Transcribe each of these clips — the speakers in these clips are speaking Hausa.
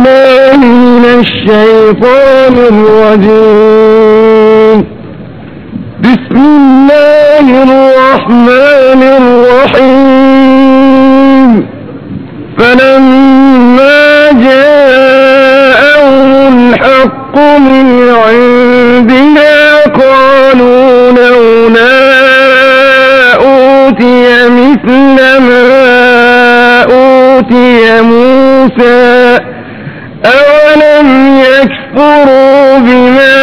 بالله من الشيطان الرجيم بسم الله الرحمن الرحيم فلما جاءهم الحق من عندنا قالوا لولا أوتي مثل ما أوتي موسى أولم يكفروا بما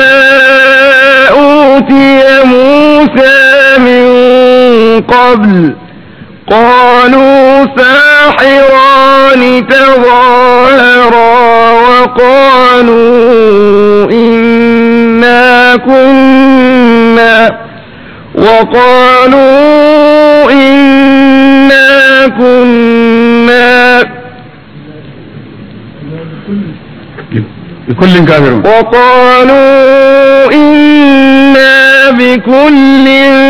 أوتي موسى من قبل قالوا ساحران تظاهرا وقالوا إنا كنا وقالوا إنا كنا بكل كافرون وقالوا إنا بكل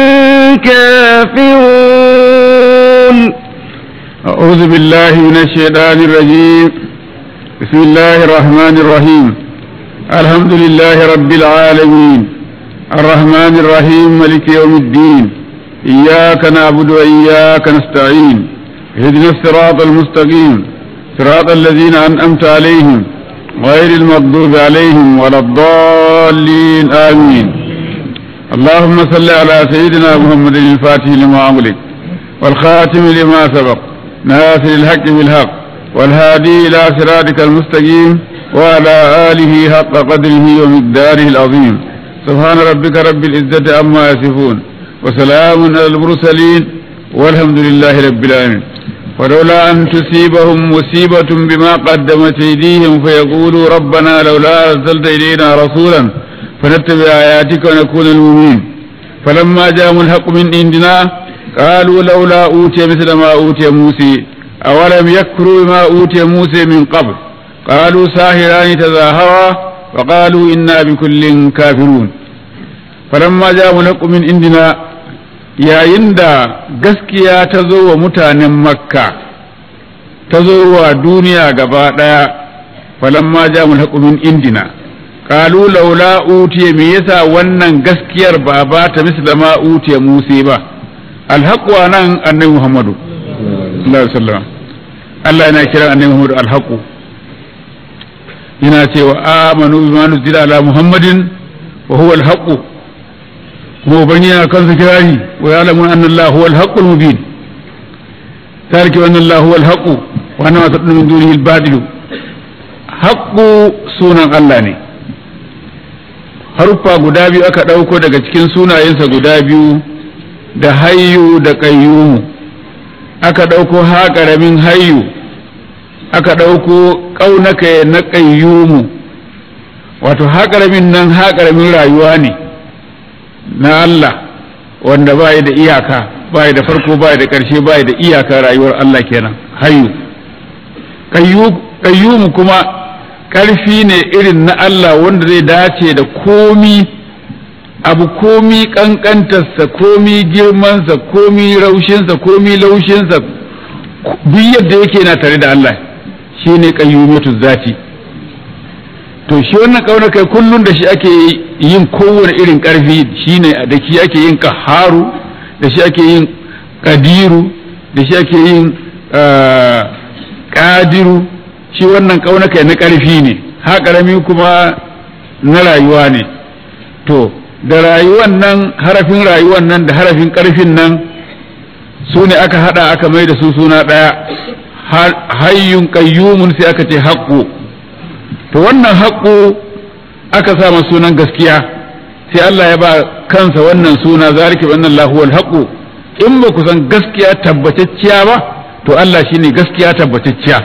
كافرون أعوذ بالله من الشيطان الرجيم بسم الله الرحمن الرحيم الحمد لله رب العالمين الرحمن الرحيم ملك يوم الدين إياك نعبد وإياك نستعين اهدنا الصراط المستقيم صراط الذين أنعمت عليهم غير المغضوب عليهم ولا الضالين آمين اللهم صل على سيدنا محمد الفاتح لما أغلق والخاتم لما سبق ناصر الحق بالحق والهادي إلى صراطك المستقيم وعلى آله حق قدره ومقداره العظيم سبحان ربك رب العزة عما يصفون وسلام على المرسلين والحمد لله رب العالمين ولولا أن تصيبهم مصيبة بما قدمت أيديهم فيقولوا ربنا لولا أرسلت إلينا رسولا فنتبع آياتك ونكون المؤمنين فلما جاءهم الحق من عندنا قالوا لولا أوتي مثل ما أوتي موسى أولم يكفروا بما أوتي موسى من قبل قالوا ساهران تظاهرا وقالوا إنا بكل كافرون فلما جاءهم الحق من عندنا yayin da gaskiya ta zo wa mutanen makka ta zo wa duniya gaba ɗaya falamma ja min indina qalu laula utiya me yasa wannan gaskiyar ba ba ta misla ma utiya musa ba alhaqu nan annabi muhammadu sallallahu alaihi wasallam Allah yana kiran annabi muhammadu alhaqu yana cewa amanu bima nuzila ala muhammadin wa huwa alhaqu kuma ubangi yana kansa kirari wa ya lamun anna Allah huwa al-haqqu al-mubin tarki wa anna Allah huwa al-haqqu wa anna ma tadun min dunihi al-batil haqqu sunan Allah ne haruffa guda biyu aka dauko daga cikin sunayensa guda biyu da hayyu da qayyum aka dauko ha karamin hayyu aka dauko kaunaka na qayyum wato ha karamin nan ha karamin rayuwa ne na Allah wanda ba da iyaka ba da farko ba da ƙarshe ba da iyaka rayuwar Allah kenan hayu qayyum kuma ƙarfi ne irin na Allah wanda zai dace da komi abu komi ƙanƙantarsa komi girmansa komi raushinsa komi laushinsa duk yadda yake na tare da Allah shine qayyumatu zati to shi wannan kauna kai kullum da shi ake yin kowane irin ƙarfi shine da shi ake yin kaharu da shi ake yin kadiru da shi ake yin kadiru shi wannan kauna kai na ƙarfi ne ha ƙarami kuma na rayuwa ne to da rayuwan nan harafin rayuwan nan da harafin ƙarfin nan su ne aka hada aka mai da su suna ɗaya hayyun qayyumun sai aka ce haqqu to wannan haƙƙo aka sa sunan gaskiya sai Allah ya ba kansa wannan suna zalika bi anna huwal haqqu in ba ku san gaskiya tabbatacciya ba to Allah shine gaskiya tabbatacciya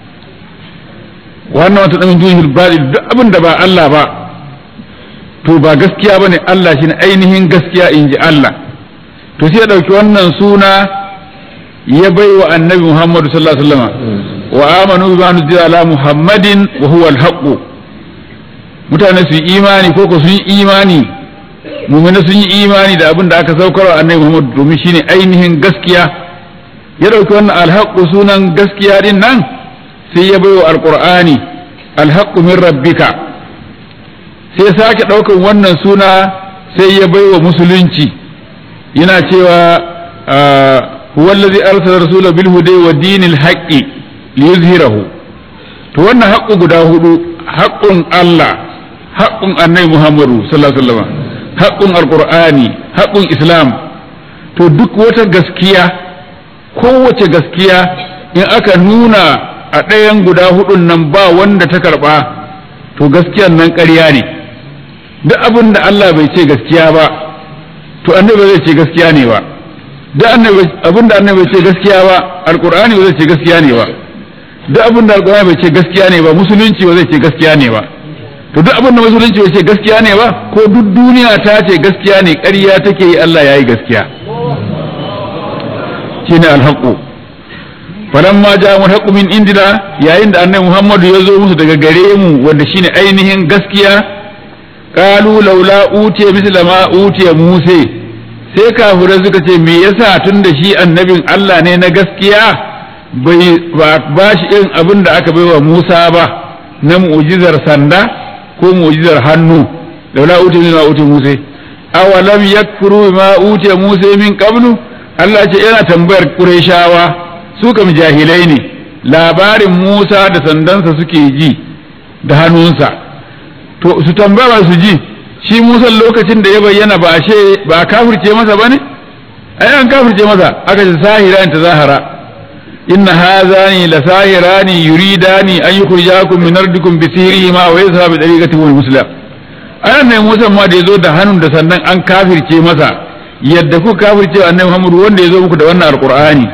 wannan wata dan dunhil batil duk abin da ba Allah ba to ba gaskiya bane Allah shine ainihin gaskiya inji Allah to sai ya dauki wannan suna ya bai wa annabi Muhammadu sallallahu alaihi wasallam wa amanu bima nuzila ala muhammadin wa huwa al mutane su yi imani ko ko sun yi imani mu'mina sun yi imani da abin da aka saukar wa annabi Muhammad domin shine ainihin gaskiya ya dauki wannan alhaqqu sunan gaskiya din nan sai ya baiwa alqur'ani alhaqqu min rabbika sai sake ɗaukan wannan suna sai ya baiwa musulunci yana cewa huwa allazi arsala rasulahu bil huda wa dinil haqqi liyuzhirahu to wannan haqqu guda hudu haqqun Allah haqqun annabi Muhammadu sallallahu alaihi wasallam haqqun alqur'ani haqqun islam to duk wata gaskiya kowace gaskiya in aka nuna a ɗayan guda hudun nan ba wanda ta karba to gaskiyan nan ƙarya ne duk abin da Allah bai ce gaskiya ba to annabi zai ce gaskiya ne ba duk abin da annabi bai ce gaskiya ba alqur'ani ba zai ce gaskiya ne ba duk abin da alqur'ani bai ce gaskiya ne ba musulunci ba zai ce gaskiya ne ba to duk abin da musulunci bai ce gaskiya ne ba ko duk duniya ta ce gaskiya ne ƙarya take yi Allah yayi gaskiya shine alhaqu falamma ja'a alhaqu min indina yayin da annabi Muhammadu ya zo musu daga gare mu wanda shine ainihin gaskiya qalu laula utiya misla ma utiya musa sai kafirai suka ce me yasa tun da shi annabin Allah ne na gaskiya bai ba shi irin abin da aka baiwa Musa ba na mu'jizar sanda ko mu'jizar hannu laula utiya misla ma utiya musa awalam yakfuru ma utiya musa min qablu Allah ce yana tambayar Qurayshawa su kam jahilai ne labarin Musa da sandansa suke ji da hannunsa to su tambaya su ji shi Musa lokacin da ya bayyana ba ashe ba kafirce masa bane ai an kafirce masa aka ce sahira ta zahara inna hazani la sahirani yuridani an yukhrijakum min ardikum bi sihrihima wa yadhhabu bi tariqatikum al-muslim ayan ne Musa ma da yazo da hannun da sannan an kafirce masa yadda ku kafirce annabi Muhammad wanda yazo muku da wannan alqur'ani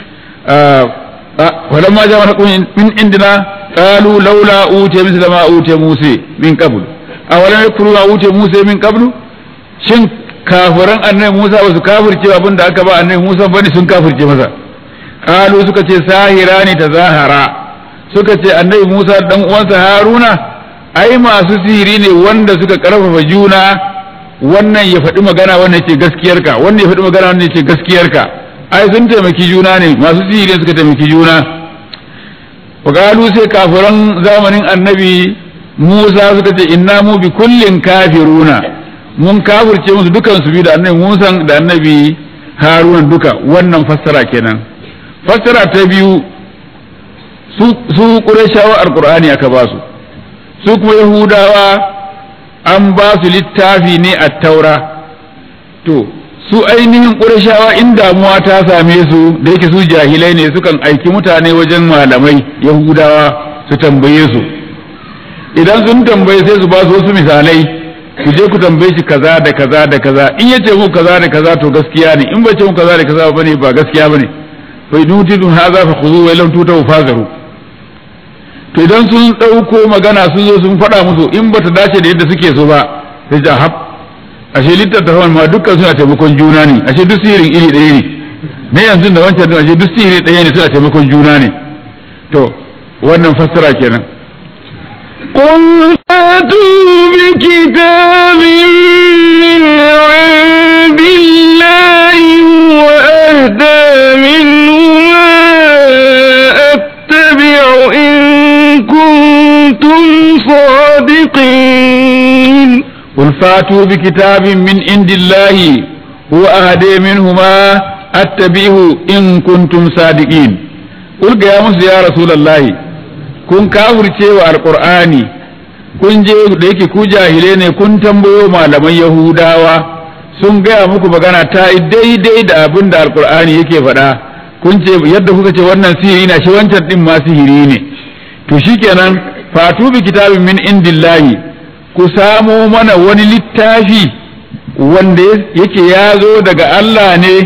falamma jama'a min indina قالوا لولا أوتي مثل ما أوتي موسى من قبل أولم يكفروا ما أوتي موسى من قبل shin kafiran annabi Musa ba su kafirce abin da aka ba annabi Musa bane sun kafirce masa qalu suka ce sahira ne ta zahara suka ce annabi Musa dan uwansa Haruna ai masu sihiri ne wanda suka karfafa juna wannan ya faɗi magana wannan ce gaskiyarka wannan ya faɗi magana wannan ce gaskiyarka ai sun taimaki juna ne masu sihiri suka taimaki juna وقالوا sai kafiran zamanin annabi Musa suka ce inna mu bi kullin kafiruna mun kafirce musu dukan su bi da annabi Musa da annabi Haruna duka wannan fassara kenan fassara ta biyu su su Qurayshawa alqur'ani aka ba su su kuma Yahudawa an ba su littafi ne a taura to su ainihin ƙurashawa in damuwa ta same su da yake su jahilai ne sukan aiki mutane wajen malamai yahudawa su tambaye su idan sun tambaye sai su ba su wasu misalai ku je ku tambaye shi kaza da kaza da kaza in yace mu kaza da kaza to gaskiya ne in bai ce mu kaza da kaza bane ba gaskiya bane fa idutidun hadha fa khudhu wa lam tutaw fazaru to idan sun dauko magana sun zo sun faɗa musu in bata dace da yadda suke so ba sai ja hab ashe littattafan ma dukkan suna taimakon juna ne ashe duk sihirin iri ɗaya ne na yanzu da wancan din ashe duk sihiri ɗaya ne suna taimakon juna ne to wannan fassara kenan قل فاتوا بكتاب من عند الله وأهدى منهما أتبع إن كنتم صادقين قل فاتوا بكتاب من عند الله هو أهدي منهما أتبعه إن كنتم صادقين قل يا موسى يا رسول الله kun kafirce wa alqur'ani kun je da yake ku jahile ne kun tambayo malaman yahudawa sun gaya muku magana ta yi daidai da abin da alqur'ani yake faɗa kun ce yadda kuka ce wannan sihiri na shi wancan din ma sihiri ne to shikenan fatu bi kitabin min indillahi ku samo mana wani littafi wanda yake ya zo daga Allah ne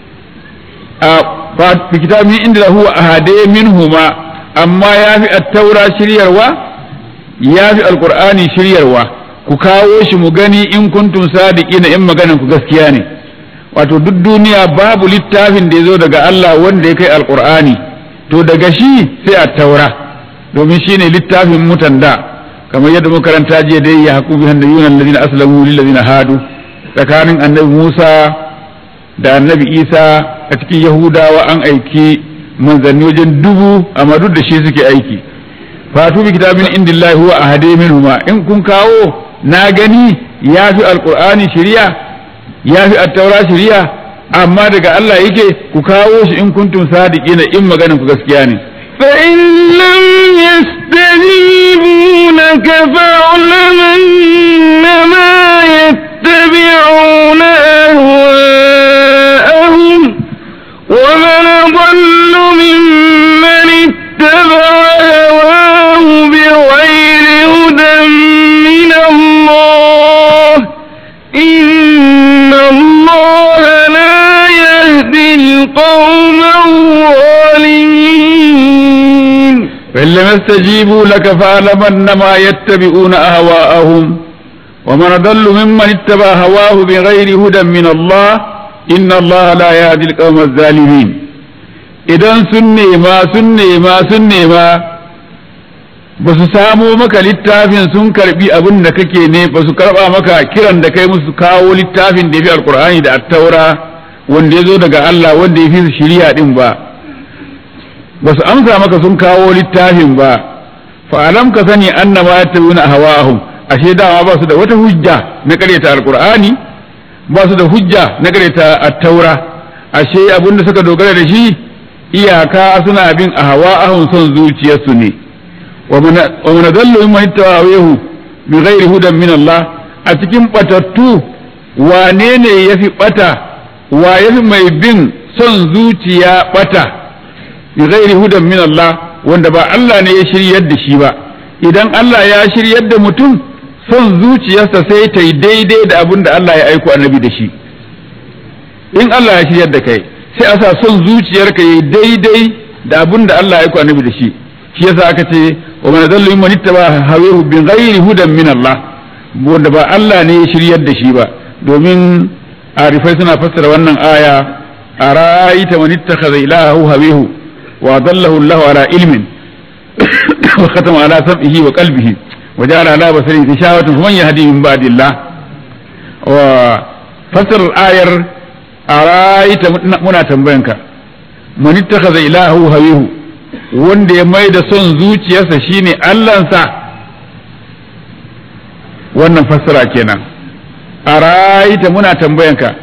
a kitabin inda huwa ahade minhuma amma ya fi attaura shiryarwa ya fi alkur'ani shiryarwa ku kawo shi mu gani in kuntum sadiqina in maganan ku gaskiya ne wato duk duniya babu littafin da ya zo daga Allah wanda ya kai alkur'ani to daga shi sai attaura domin shine littafin mutan da kamar yadda makaranta jiya dai ya haƙu bihan da yunan ladina aslamu lil ladina hadu tsakanin annabi Musa da annabi Isa a cikin Yahudawa an aiki manzanni wajen dubu amma duk da shi suke aiki fatu bi kitabin indillahi huwa ahade minhuma in kun kawo na gani yafi alqur'ani shari'a yafi at-taura shari'a amma daga Allah yake ku kawo shi in kuntum sadiqina in maganan ku gaskiya ne فإن لم يستجيبوا لك فاعلم أنما يتبعون أهواءهم ومن أضل ممن اتبع هواه بغير هدى من الله إن الله لا يهدي القوم الظالمين فإن لم يستجيبوا لك فاعلم أنما يتبعون أهواءهم ومن ضل ممن اتبع هواه بغير هدى من الله إن الله لا يهدي القوم الظالمين idan sun nema sun nema sun nema ba su samo maka littafin sun karbi abin da kake ne ba su karba maka kiran da kai musu kawo littafin da ya fi alkur'ani da attaura wanda ya zo daga Allah wanda ya fi su shiriya din ba ba su amsa maka sun kawo littafin ba fa alam ka sani annama yattabi'una ahwa'ahum ashe dama ba su da wata hujja na karyata alkur'ani ba su da hujja na karyata attaura ashe abin da suka dogara da shi iyaka suna bin ahwa'ahum son zuciyarsu ne wa man dallu mimman ittaba'a bi ghairi hudan min Allah a cikin batattu wane ne yafi bata wa yafi mai bin son zuciya bata bi ghairi hudan min Allah wanda ba Allah ne ya shiryar da shi ba idan Allah ya shiryar da mutum son zuciyarsa sai ta yi daidai da abin da Allah ya aiko annabi da shi in Allah ya shiryar da kai sai a sa son zuciyarka yi daidai da abin da Allah ya aiko annabi da shi shi yasa aka ce wa man dallu mimman ittaba hawahu bi ghairi hudan min Allah wanda ba Allah ne ya shiryar da shi ba domin arifai suna fassara wannan aya ara'aita man ittakhadha ilahahu hawahu wa dallahu Allah ala ilmin wa khatama ala sam'ihi wa qalbihi wa ja'ala ala basarihi ghishawatan faman yahdi min ba'dillah wa fassara ayar ara'aita muna tambayanka man ittakhadha ilahahu hawahu wanda ya mai da son zuciyarsa shine Allahnsa wannan fassara kenan a ra'ayita muna tambayanka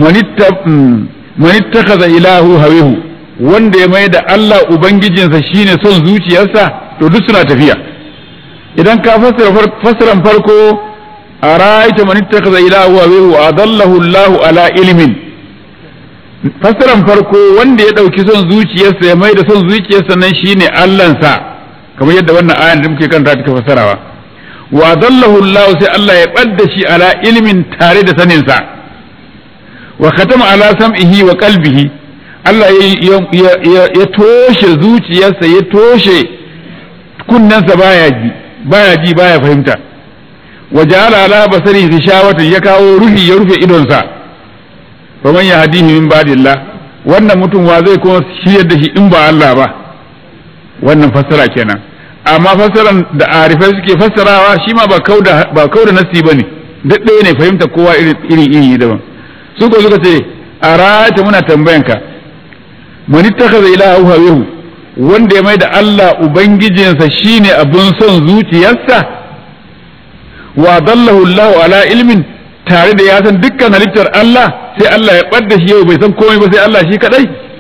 manittakaza ilahu hawihu wanda ya mai da Allah ubangijinsa shine son zuciyarsa to duk suna tafiya idan ka fassara fassaran farko a ra'ayita manittakaza ilahu hawihu adallahu Allah ala ilmin fassaran farko wanda ya ɗauki son zuciyarsa ya mai da son zuciyarsa nan shine Allahnsa kamar yadda wannan ayan da muke kanta take fassarawa wa dallahu Allah sai Allah ya ɓadda shi ala ilmin tare da saninsa wa khatama ala sam'ihi wa qalbihi Allah ya toshe zuciyarsa ya toshe kunnensa baya ji baya ji baya fahimta wa ja'ala ala basarihi ghishawatan ya kawo ruhi ya rufe idonsa fa man yahdihi min ba'dillah wannan mutum wa zai kuma shiryar da shi in ba Allah ba wannan fassara kenan amma fassaran da arifai suke fassarawa shi ma ba kauda ba kauda nasi bane duk ɗaya ne fahimta kowa iri iri daban su ko suka ce a rata muna tambayanka man ittakhadha ilaha hawahu wanda ya mai da Allah ubangijinsa shine abun son zuciyarsa wa dallahu Allah ala ilmin tare da ya san dukkan halittar Allah sai Allah ya ɓadda shi yau bai san komai ba sai Allah shi kadai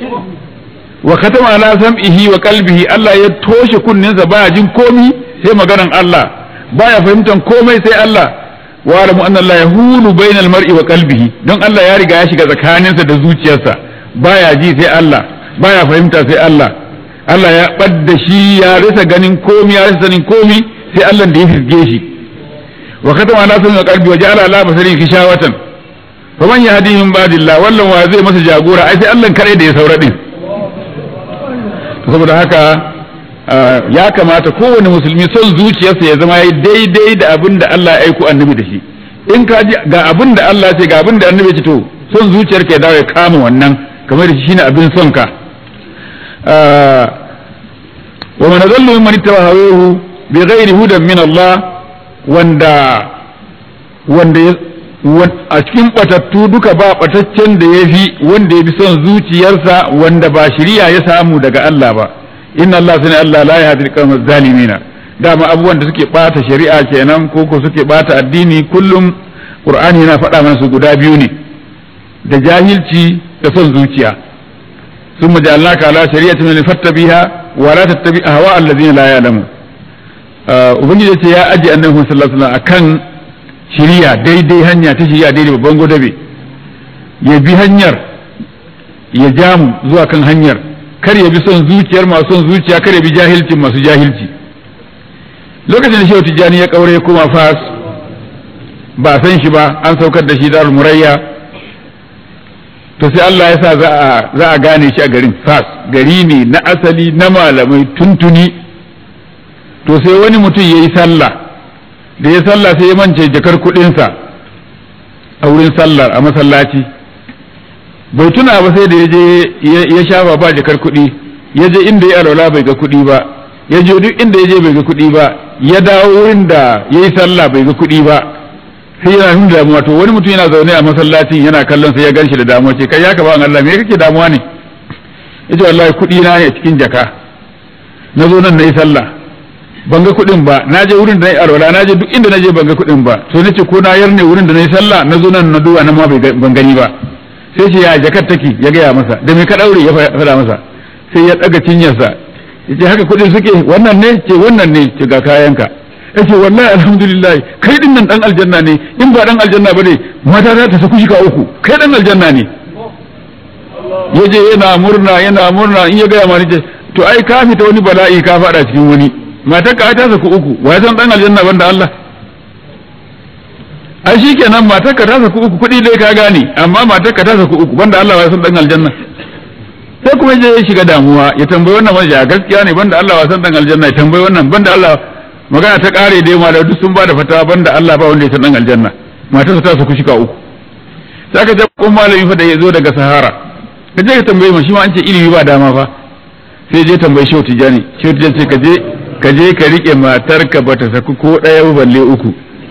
wa katama ala sam'ihi wa qalbihi Allah ya toshe kunninsa baya jin komi sai maganan Allah baya fahimtan komai sai Allah wa alamu anna Allah yahulu bainal mar'i wa qalbihi don Allah ya riga ya shiga tsakaninsa da zuciyarsa baya ji sai Allah baya fahimta sai Allah Allah ya ɓadda shi ya rasa ganin komi ya rasa sanin komi sai Allah da ya firge shi wa katama ala sam'ihi wa qalbihi wa ja'ala ala basarihi kishawatan faman yahdihi min ba'dillah wallan wa zai masa jagora ai sai Allah kare da ya saura din saboda haka ya kamata kowane musulmi son zuciyarsa ya zama yayi daidai da abin da Allah ya aiko annabi da shi in ka ji ga abin da Allah ce ga abin da annabi ce to son zuciyarka ya dawo ya kama wannan kamar da shi shine abin son ka wa man adallu mimman ittaba hawahu bi ghairi hudan min Allah wanda wanda a cikin batattu duka ba bataccen da ya fi wanda ya bi son zuciyarsa wanda ba shiriya ya samu daga Allah ba inna Allah sani Allah la yahdi al-qawmal zalimina dama abubuwan da suke bata shari'a kenan ko ko suke bata addini kullum qur'ani yana faɗa mana su guda biyu ne da jahilci da son zuciya sun majallaka ala shari'ati min fattabiha wa la tattabi ahwa allazina la ya'lamu ubangiji ya ce ya aje annabi sallallahu alaihi wasallam akan shari'a daidai hanya ta shari'a daidai babban godabe ya bi hanyar ya jamu zuwa kan hanyar kar ya bi son zuciyar masu son zuciya kar ya bi jahilcin masu jahilci lokacin da shehu tijjani ya kaure kuma fas ba san shi ba an saukar da shi darul murayya to sai Allah ya sa za a gane shi a garin fas gari ne na asali na malamai tuntuni to sai wani mutum ya yi sallah da ya sallah sai ya mance jakar kudinsa a wurin sallar a masallaci bai tuna ba sai da ya je ya shafa ba jakar kudi ya je inda ya alwala bai ga kudi ba ya je duk inda ya je bai ga kudi ba ya dawo wurin da ya yi sallah bai ga kudi ba sai yana nuna damuwa to wani mutum yana zaune a masallacin yana kallon sai ya gan shi da damuwa ce kai ya ka ba Allah me kake damuwa ne yace wallahi kudi na ne cikin jaka na zo nan nayi sallah ban ga kudin ba na je wurin da nayi alwala na je duk inda na je ban ga kudin ba to nace ko na yarne wurin da nayi sallah na zo nan na duba nan ma ban gani ba sai ce ya jakar take ya gaya masa da me ka daure ya faɗa masa sai ya daga cinyarsa yace haka kudin suke wannan ne ce wannan ne ce ga kayanka yace wallahi alhamdulillah kai din nan dan aljanna ne in ba dan aljanna bane mata za ta saku shika uku kai dan aljanna ne yaje yana murna yana murna in ya gaya ma ce to ai ka fita wani bala'i ka fada cikin wani matar ka ta saku uku wa san dan aljanna banda Allah ai shikenan matar ka ta saku uku kudi dai ka gane amma matar ka ta saku uku banda Allah wa san dan aljanna sai kuma je ya shiga damuwa ya tambayi wannan wani gaskiya ne banda Allah wa san dan aljanna ya tambayi wannan banda Allah magana ta kare dai ma da duk sun bada fatawa banda Allah ba wanda ya san dan aljanna matarsa ta saku shika uku sai aka je kun malami fa da ya zo daga sahara ka je ka tambaye mu shi ma an ce ilimi ba dama fa sai je tambayi shehu tijani shehu tijani sai ka je ka je ka rike matarka ba ta saku ko ɗaya ba balle uku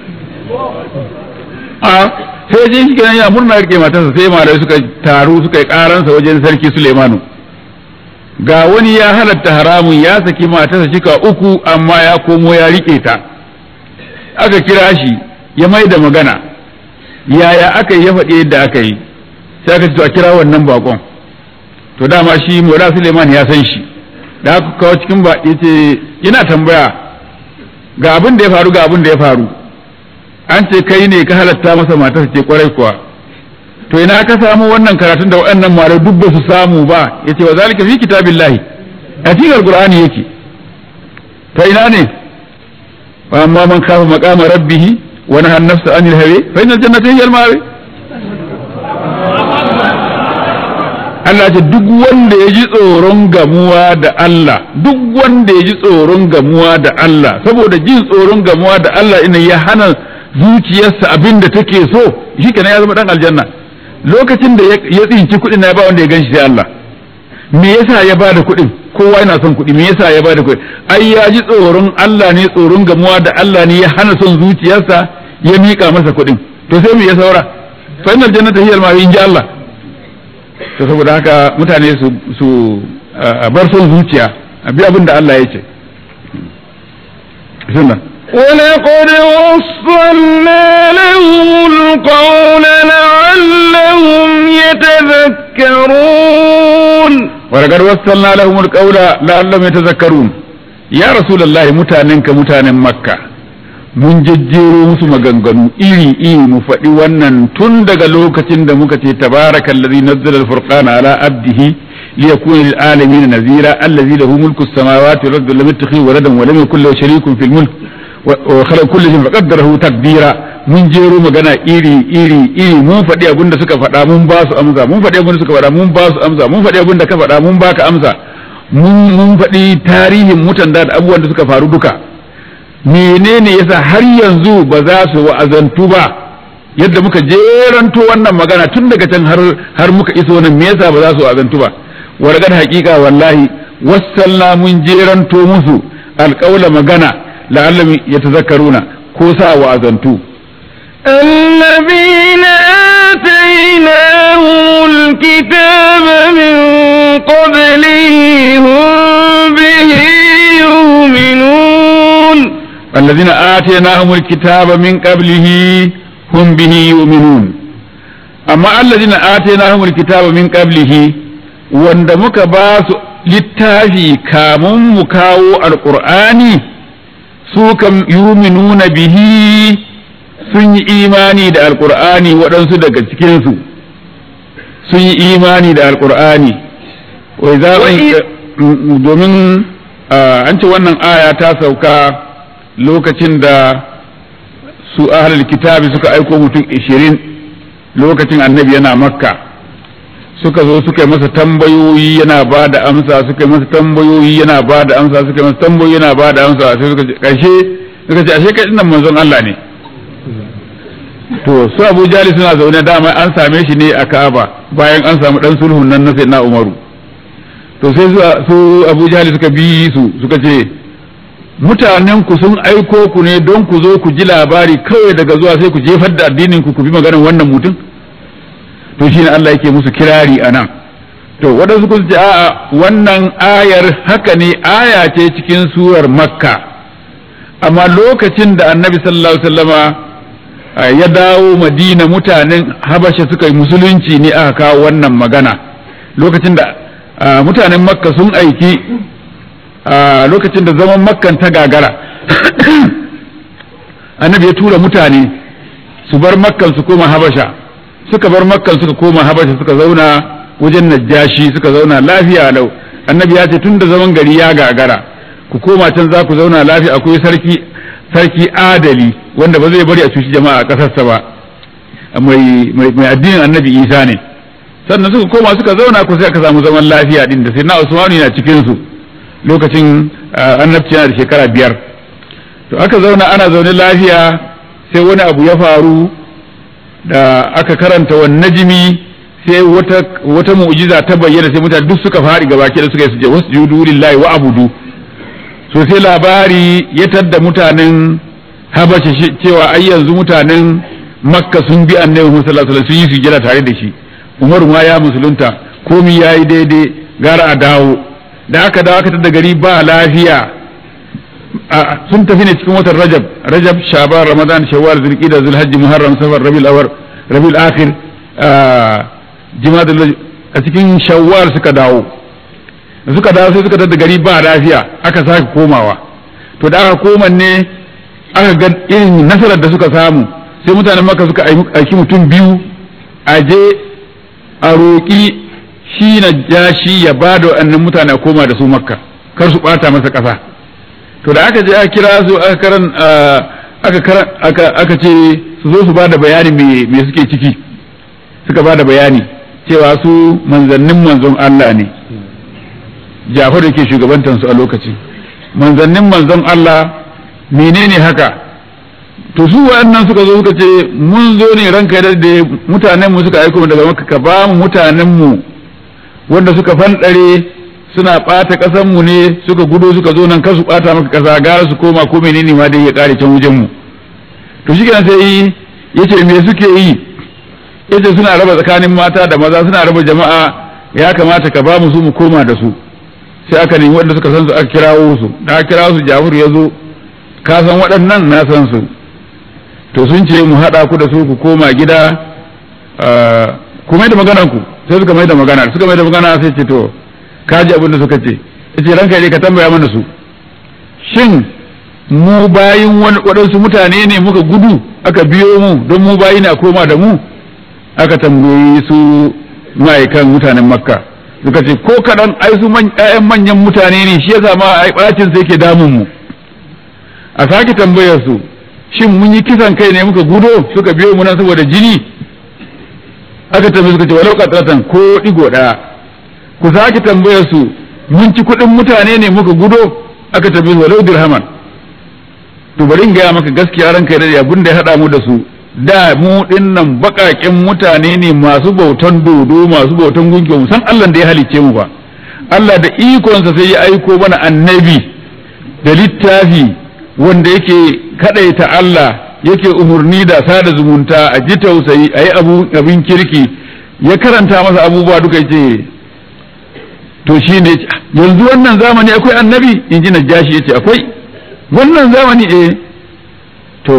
a sai je shi kenan ya murna rike matarsa sai malai suka taru suka yi karansa wajen sarki Suleimanu ga wani ya halatta haramun ya saki matarsa shika uku amma ya komo ya rike ta aka kira shi ya mai da magana yaya aka yi ya faɗi yadda aka yi sai aka ce to a kira wannan bakon to dama shi Mola Suleiman ya san shi da aka kawo cikin ba yace yana tambaya ga abin da ya faru ga abin da ya faru an ce kai ne ka halatta masa matarsa ce kwarai kuwa to ina ka samu wannan karatun da waɗannan malamai duk ba su samu ba yace wa zalika fi kitabillahi a cikin alqur'ani yake ta ina ne wa amma man kafa maqama rabbih wa nahaa an-nafsa anil hawa fa innal jannata hiya al-ma'wa Allah ce duk wanda ya ji tsoron gamuwa da Allah duk wanda ya ji tsoron gamuwa da Allah saboda jin tsoron gamuwa da Allah ina ya hana zuciyarsa abin da take so shi kenan ya zama dan aljanna lokacin da ya tsinci kuɗin na ya ba wanda ya ganshi sai Allah me yasa ya bada kuɗin kowa yana son kuɗi me yasa ya bada kuɗi ai ya ji tsoron Allah ne tsoron gamuwa da Allah ne ya hana son zuciyarsa ya mika masa kuɗin to sai me ya saura fa innal jannata hiya al in ji Allah to saboda haka mutane su su bar son zuciya a bi abin da Allah ya ce sunna ولقد وصلنا لهم القول لعلهم يتذكرون ولقد وصلنا لهم القول لعلهم يتذكرون يا رسول الله متاننك متانن مكة mun jejjero musu maganganu iri iri mu faɗi wannan tun daga lokacin da muka ce tabaraka allazi nazzala al-furqana ala abdihi liyakuna lil alamin nazira allazi lahu mulku as-samawati wal ardi lam yattakhidh waladan wa lam yakul lahu sharikun fil mulk wa khalaqa kulli shay'in faqaddarahu taqdira mun jero magana iri iri iri mun faɗi abin da suka faɗa mun ba su amsa mun faɗi abin da suka faɗa mun ba su amsa mun faɗi abin da ka faɗa mun baka amsa mun mun faɗi tarihin mutan da abubuwan da suka faru duka menene yasa har yanzu ba za su wa'azantu ba yadda muka jeranto wannan magana tun daga can har har muka iso nan me yasa ba za su wa'azantu ba wargar haƙiƙa wallahi wassalla mun jeranto musu alƙaula magana la'allam yatazakkaruna ko sa wa'azantu الذين آتيناهم الكتاب من قبله هم به يؤمنون الذين آتيناهم الكتاب من قبله هم به يؤمنون أما الذين آتيناهم الكتاب من قبله wanda muka ba su littafi kamun mu kawo alƙur'ani su kam yuminuna bihi sun yi imani da alƙur'ani waɗansu daga cikinsu sun yi imani da alƙur'ani wai za domin an ce wannan aya ta sauka lokacin da su ahlul kitabi suka aiko mutum ishirin lokacin annabi yana makka suka zo suka yi masa tambayoyi yana ba da amsa suka yi masa tambayoyi yana ba da amsa suka yi masa tambayoyi yana ba da amsa sai suka karshe suka ce ashe kai dinnan manzon Allah ne to su Abu Jali suna zaune dama an same shi ne a Ka'aba bayan an samu dan sulhun nan na Sayyidina Umaru to sai su Abu Jali suka bi su suka ce mutanen ku sun aiko ku ne don ku zo ku ji labari kawai daga zuwa sai ku jefar da addinin ku ku bi maganar wannan mutum to shine Allah yake musu kirari a nan to waɗansu kun ce a'a wannan ayar haka ne aya ce cikin surar makka amma lokacin da annabi sallallahu alaihi wasallama ya dawo madina mutanen habasha suka yi musulunci ne aka kawo wannan magana lokacin da mutanen makka sun aiki lokacin da zaman makkan ta gagara annabi ya tura mutane su bar makkan su koma habasha suka bar makkan suka koma habasha suka zauna wajen najashi suka zauna lafiya lau annabi ya ce tun da zaman gari ya gagara ku koma can za ku zauna lafiya akwai sarki sarki adali wanda ba zai bari a cuci jama'a a ƙasarsa ba mai mai addinin annabi isa ne sannan suka koma suka zauna ku sai aka samu zaman lafiya din da sai na usmanu yana cikin su lokacin annabci yana da shekara biyar to aka zauna ana zaune lafiya sai wani abu ya faru da aka karanta wa najmi sai wata wata mu'jiza ta bayyana sai mutane duk suka fari gaba da suka yi suje wasjudu lillahi wa abudu so sai labari ya tadda mutanen habasha cewa ai yanzu mutanen makka sun bi annabi Muhammad sallallahu alaihi wasallam sun yi sujjada tare da shi Umar ma ya musulunta komi yayi daidai gara a dawo da aka dawo aka tadda gari ba lafiya sun tafi ne cikin watan rajab rajab shaban ramadan shawwal zulqa'da zulhajj muharram safar rabiul awwal rabiul akhir jimadul a cikin shawwal suka dawo suka dawo sai suka tada gari ba lafiya aka sake komawa to da aka koma ne aka ga irin nasarar da suka samu sai mutanen maka suka aiki mutum biyu a je a roƙi shi na jashi ya ba da wa'annan mutane a koma da su makka kar su ɓata masa ƙasa to da aka je aka kira su aka karan aka karan aka aka ce su zo su ba da bayani me me suke ciki suka ba da bayani cewa su manzannin manzon Allah ne Jafar da ke shugabantar su a lokaci manzannin manzon Allah menene haka to su waɗannan suka zo suka ce mun zo ne ranka da mutanen mu suka aiko mu daga makka ka ba mu mutanen mu wanda suka fanɗare suna ɓata ƙasan mu ne suka gudo suka zo nan kar su ɓata maka ƙasa gara su koma ko menene ma dai ya ƙare can wajen mu to shi kenan sai yace me suke yi yace suna raba tsakanin mata da maza suna raba jama'a ya kamata ka ba mu su mu koma da su sai aka nemi wanda suka san su aka kirawo su da aka kirawo su Jafar ya zo ka san waɗannan na san su to sun ce mu haɗa ku da su ku koma gida ku mai da maganar ku sai suka mai da magana suka mai da magana sai ce to ka ji abin da suka ce yace ranka ne ka tambaya mana su shin mu bayin waɗansu mutane ne muka gudu aka biyo mu don mu bayi na koma da mu aka tambayi su ma'aikan mutanen makka suka ce ko kaɗan ai su ƴaƴan manyan mutane ne shi yasa ma ai ɓacin sai ke damun mu a sake tambayar su shin mun yi kisan kai ne muka gudo suka biyo mu nan saboda jini aka tambaye suka ce walau qatratan ko digo ɗaya ku sake tambayar su mun ci kuɗin mutane ne muka gudo aka tambaye su walau dirhaman to bari in gaya maka gaskiya ranka da abin da ya haɗa mu da su da mu dinnan baƙaƙen mutane ne masu bautan dodo masu bautan gunki mu san Allah da ya halicce mu ba Allah da ikonsa sai ya aiko mana annabi da littafi wanda yake kadaita Allah yake umarni da sada zumunta a ji tausayi a yi abin kirki ya karanta masa abubuwa duka ce to shi ne yanzu wannan zamani akwai annabi in ji najashi ya ce akwai wannan zamani eh to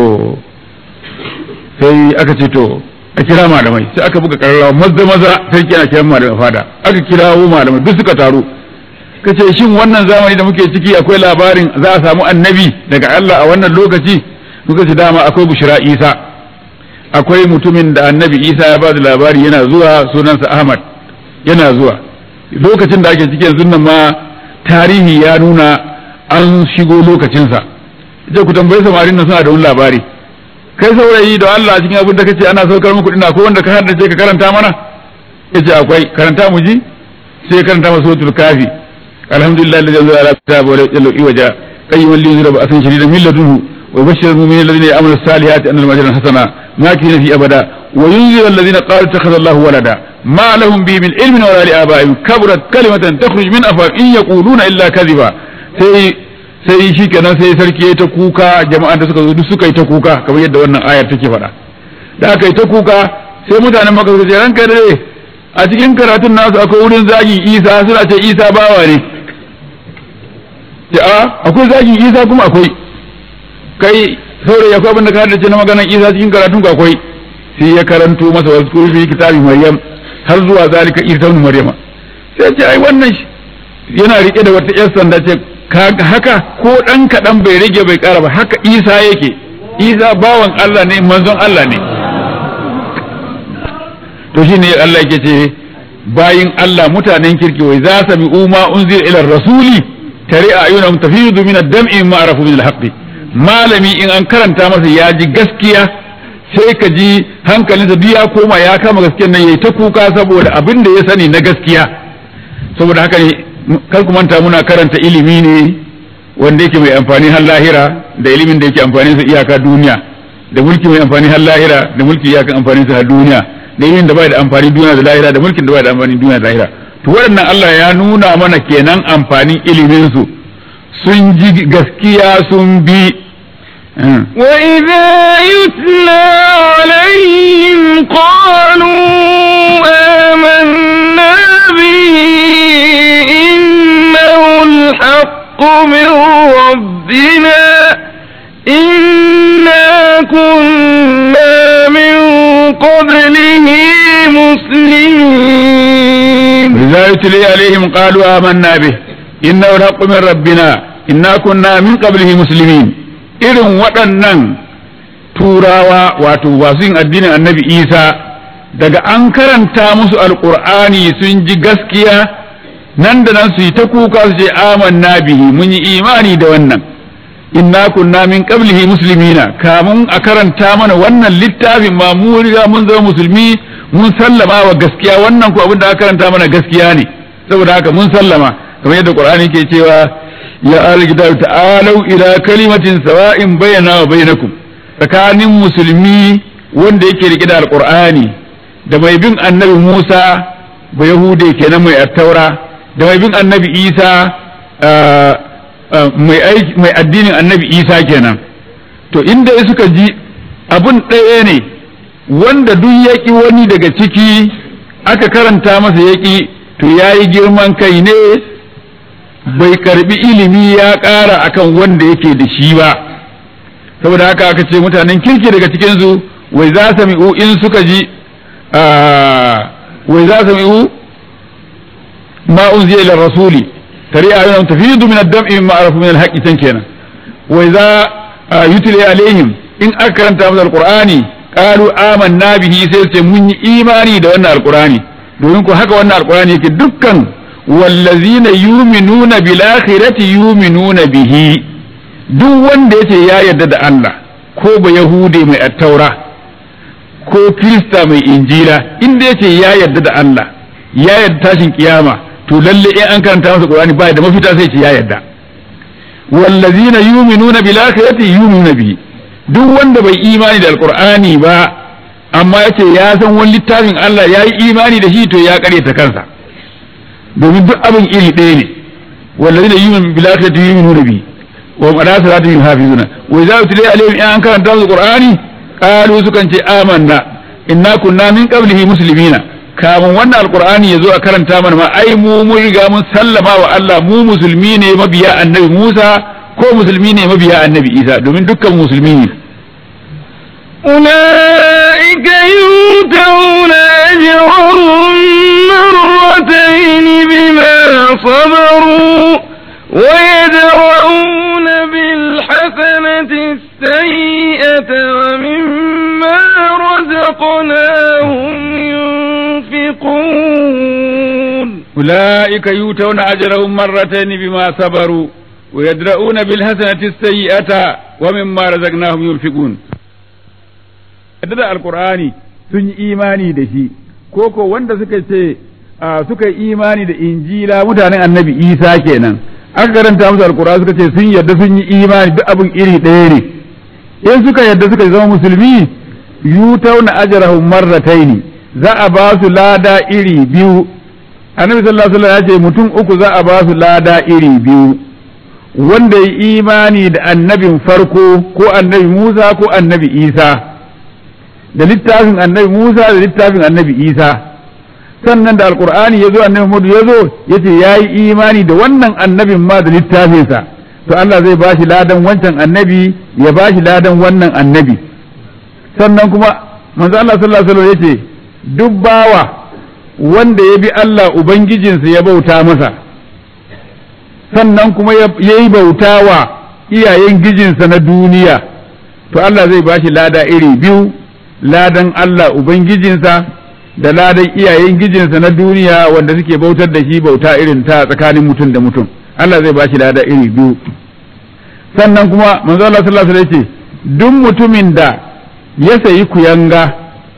sai aka ce to a kira malamai sai aka buga kararrawa maza maza sarki ana kiran malamai fada aka kirawo malamai duk suka taru ka ce shin wannan zamani da muke ciki akwai labarin za a samu annabi daga Allah a wannan lokaci muka ce dama akwai bushira isa akwai mutumin da annabi isa ya ba da labari yana zuwa sunansa ahmad yana zuwa lokacin da ake ciki yanzu nan ma tarihi ya nuna an shigo lokacinsa ita ku tambayi samarin nan suna da wani labari kai saurayi da Allah cikin abin da kace ana saukar muku ina ko wanda ka haddace ka karanta mana yace akwai karanta mu ji sai karanta masa suratul kafi alhamdulillah alladhi anzala ala kitabi wa lam yaj'al iwaja qayyiman liyunzira ba'san shadidan min ladunhu wa yubashshiru al-mu'minina alladhina ya'maluna as-salihati anna lahum ajran hasana makina fi abada wa yunziru alladhina qalu ittakhadha Allahu walada ma lahum bihi min ilmin wala li aba'ihim kaburat kalimatan takhruj min afwahihim in yaquluna illa kadhiba sai sai shi kenan sai sarki ya ta kuka jama'an da suka zo duk suka yi ta kuka kamar yadda wannan ayar take faɗa da aka yi ta kuka sai mutanen maka suka ce ranka dare a cikin karatun nasu akwai wurin zagin isa suna ce isa bawa ne ce a akwai zagin isa kuma akwai kai saurayi akwai abin da ka haddace na maganar isa cikin karatun ka akwai sai ya karanto masa wasu kurfi kitabi maryam har zuwa zalika isa maryama sai ce ai wannan yana rike da wata yar sanda ce haka ko ɗan kaɗan bai rage bai ƙara ba haka isa yake isa bawan Allah ne manzon Allah ne to shi ne Allah yake ce bayin Allah mutanen kirki wai za su mi umma unzir ila rasuli tare a ayyuna tafidu min ad-dam'i ma arafu min al malami in an karanta masa ya ji gaskiya sai ka ji hankalinsa duk ya koma ya kama gaskiyar nan yayi ta kuka saboda abin da ya sani na gaskiya saboda haka ne kar ku manta muna karanta ilimi ne wanda yake mai amfani har lahira da ilimin da yake amfani sa iyaka duniya da mulki mai amfani har lahira da mulki iyaka amfani sa har duniya da ilimin da bai da amfani duniya da lahira da mulkin da bai da amfani duniya da lahira to waɗannan Allah ya nuna mana kenan amfanin ilimin su sun ji gaskiya sun bi وإذا يتلى عليهم قالوا آمنا به إنه الحق من ربنا إنا كنا من قبله مسلمين وإذا يتلي عليهم قالوا آمنا به إنه الحق من ربنا إنا كنا من قبله مسلمين irin waɗannan turawa wato wasu yin addinin annabi isa daga an karanta musu alƙur'ani sun ji gaskiya nan da nan su yi ta kuka su ce amanna bihi mun yi imani da wannan inna kunna min qablihi muslimina kamun a karanta mana wannan littafin ma mu riga mun zama musulmi mun sallama wa gaskiya wannan ko abin da aka karanta mana gaskiya ne saboda haka mun sallama kamar yadda qur'ani ke cewa ya alkitab ta'alu ila kalimatin sawa'in bayyana wa bainakum tsakanin musulmi wanda yake rike da alqur'ani da mai bin annabi Musa ba yahude kenan mai attaura da mai bin annabi Isa mai addinin annabi Isa kenan to inda suka ji abun ɗaya ne wanda duk yaƙi wani daga ciki aka karanta masa yaƙi to yayi girman kai ne bai karbi ilimi ya ƙara akan wanda yake da shi ba saboda haka aka ce mutanen kirki daga cikinsu wai za su mi'u in suka ji wai za su mi'u ma unziya ila rasuli tare a yana tafidu min ad-dam'i mimma arafu min al-haqqi tan kenan wai za yutli alaihim in aka karanta musu alqur'ani qalu amanna bihi sai ce mun yi imani da wannan alqur'ani domin ko haka wannan alqur'ani yake dukkan wallazina yuminuna bil akhirati yuminuna bihi duk wanda yace ya yarda da Allah ko ba yahude mai attaura ko kirista mai injila inda yace ya yarda da Allah ya yarda tashin kiyama to lalle in an karanta masa qur'ani ba da mafita sai ce ya yarda wallazina yuminuna bil akhirati yuminuna bihi duk wanda bai imani da alqur'ani ba amma yace ya san wani littafin Allah ya yi imani da shi to ya karyata kansa domin duk abin iri ɗaya ne wallazi da yumin bil akhirati yu'minuna bi wa hum ala salatihim hafizuna wa idza utliya alaihim in an karanta musu qur'ani qalu sukan ce amanna inna kunna min qablihi muslimina kamun wannan alqur'ani yazo a karanta mana ma ai mu mun riga mun sallama wa Allah mu musulmi ne mabiya annabi Musa ko musulmi ne mabiya annabi Isa domin dukkan musulmi ne أولئك يؤتون أجرهم مرتين بما صبروا ويدرؤون بالحسنة السيئة ومما رزقناهم ينفقون أولئك يؤتون أجرهم مرتين بما صبروا ويدرؤون بالحسنة السيئة ومما رزقناهم ينفقون da alkur'ani sun yi imani da shi ko ko wanda suka ce suka yi imani da injila mutanen annabi isa kenan aka karanta musu alkur'ani suka ce sun yarda sun yi imani duk abin iri ɗaya ne in suka yarda suka zama musulmi yutauna ajrahum marrataini za a ba su lada iri biyu annabi sallallahu alaihi wasallam ya ce mutum uku za a ba su lada iri biyu wanda yi imani da annabin farko ko annabi Musa ko annabi Isa da littafin annabi Musa da littafin annabi Isa sannan da alkur'ani ya zo annabi Muhammadu ya zo ya ce ya yi imani da wannan annabin ma da littafinsa to Allah zai ba shi ladan wancan annabi ya ba shi ladan wannan annabi sannan kuma manzo Allah sallallahu alaihi wasallam ya ce duk bawa wanda ya bi Allah ubangijinsa ya bauta masa sannan kuma ya yi bauta wa iyayen gijinsa na duniya to Allah zai ba shi lada iri biyu ladan Allah Ubangijinsa da ladan iyayen gijinsa na duniya wanda suke bautar da shi bauta irin ta tsakanin mutum da mutum Allah zai ba shi lada iri biyu sannan kuma manzo Allah sallallahu alaihi wasallam ce duk mutumin da ya sayi kuyanga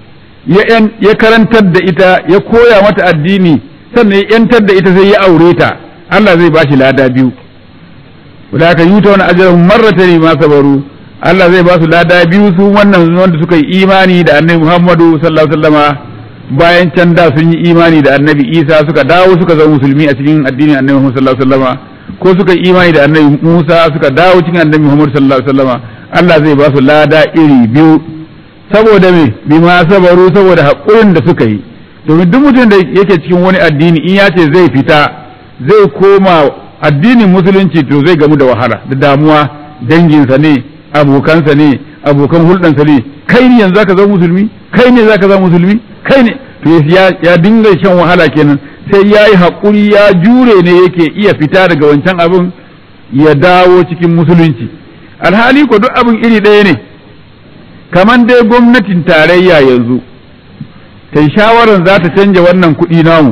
ya karantar da ita ya koya mata addini sannan ya yantar da ita sai ya aure ta Allah zai ba shi lada biyu wadaka yuta wani ajrahum marratayn ma sabaru Allah zai ba su lada biyu su wannan wanda suka yi imani da annabi Muhammadu sallallahu alaihi wasallama bayan can da sun yi imani da annabi Isa suka dawo suka zama musulmi a cikin addinin annabi Muhammad sallallahu alaihi wasallama ko suka yi imani da annabi Musa suka dawo cikin annabi Muhammad sallallahu alaihi wasallama Allah zai ba su lada iri biyu saboda me bima sabaru saboda haƙurin da suka yi domin duk mutum da yake cikin wani addini in ya ce zai fita zai koma addinin musulunci to zai gamu da wahala da damuwa danginsa ne abokansa ne abokan hulɗansa ne kai ne yanzu zaka zama musulmi kai ne zaka zama musulmi kai ne to ya dinga shan wahala kenan sai ya yi haƙuri ya jure ne yake iya fita daga wancan abin ya dawo cikin musulunci alhali ko duk abin iri ɗaya ne kamar dai gwamnatin tarayya yanzu ta yi shawarar za ta canja wannan kuɗi namu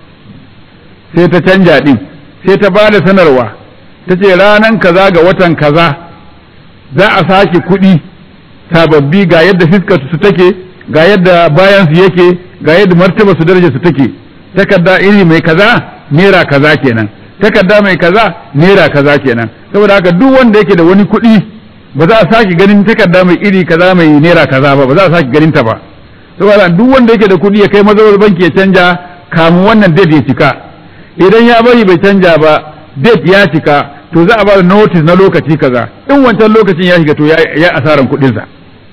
sai ta canja ɗin sai ta ba da sanarwa ta ce ranan kaza ga watan kaza za a sake kuɗi sababbi ga yadda fiskar su take ga yadda bayan su yake ga yadda martaba su daraja su take takarda iri mai kaza naira kaza kenan takarda mai kaza naira kaza kenan saboda haka duk wanda yake da wani kuɗi ba za a sake ganin takarda mai iri kaza mai naira kaza ba ba za a sake ganin ta ba saboda duk wanda yake da kuɗi ya kai mazaunar banki ya canja kamun wannan date ya cika idan ya bari bai canja ba date ya cika to za a ba da notice na lokaci kaza in wancan lokacin ya shiga to ya asaran kuɗinsa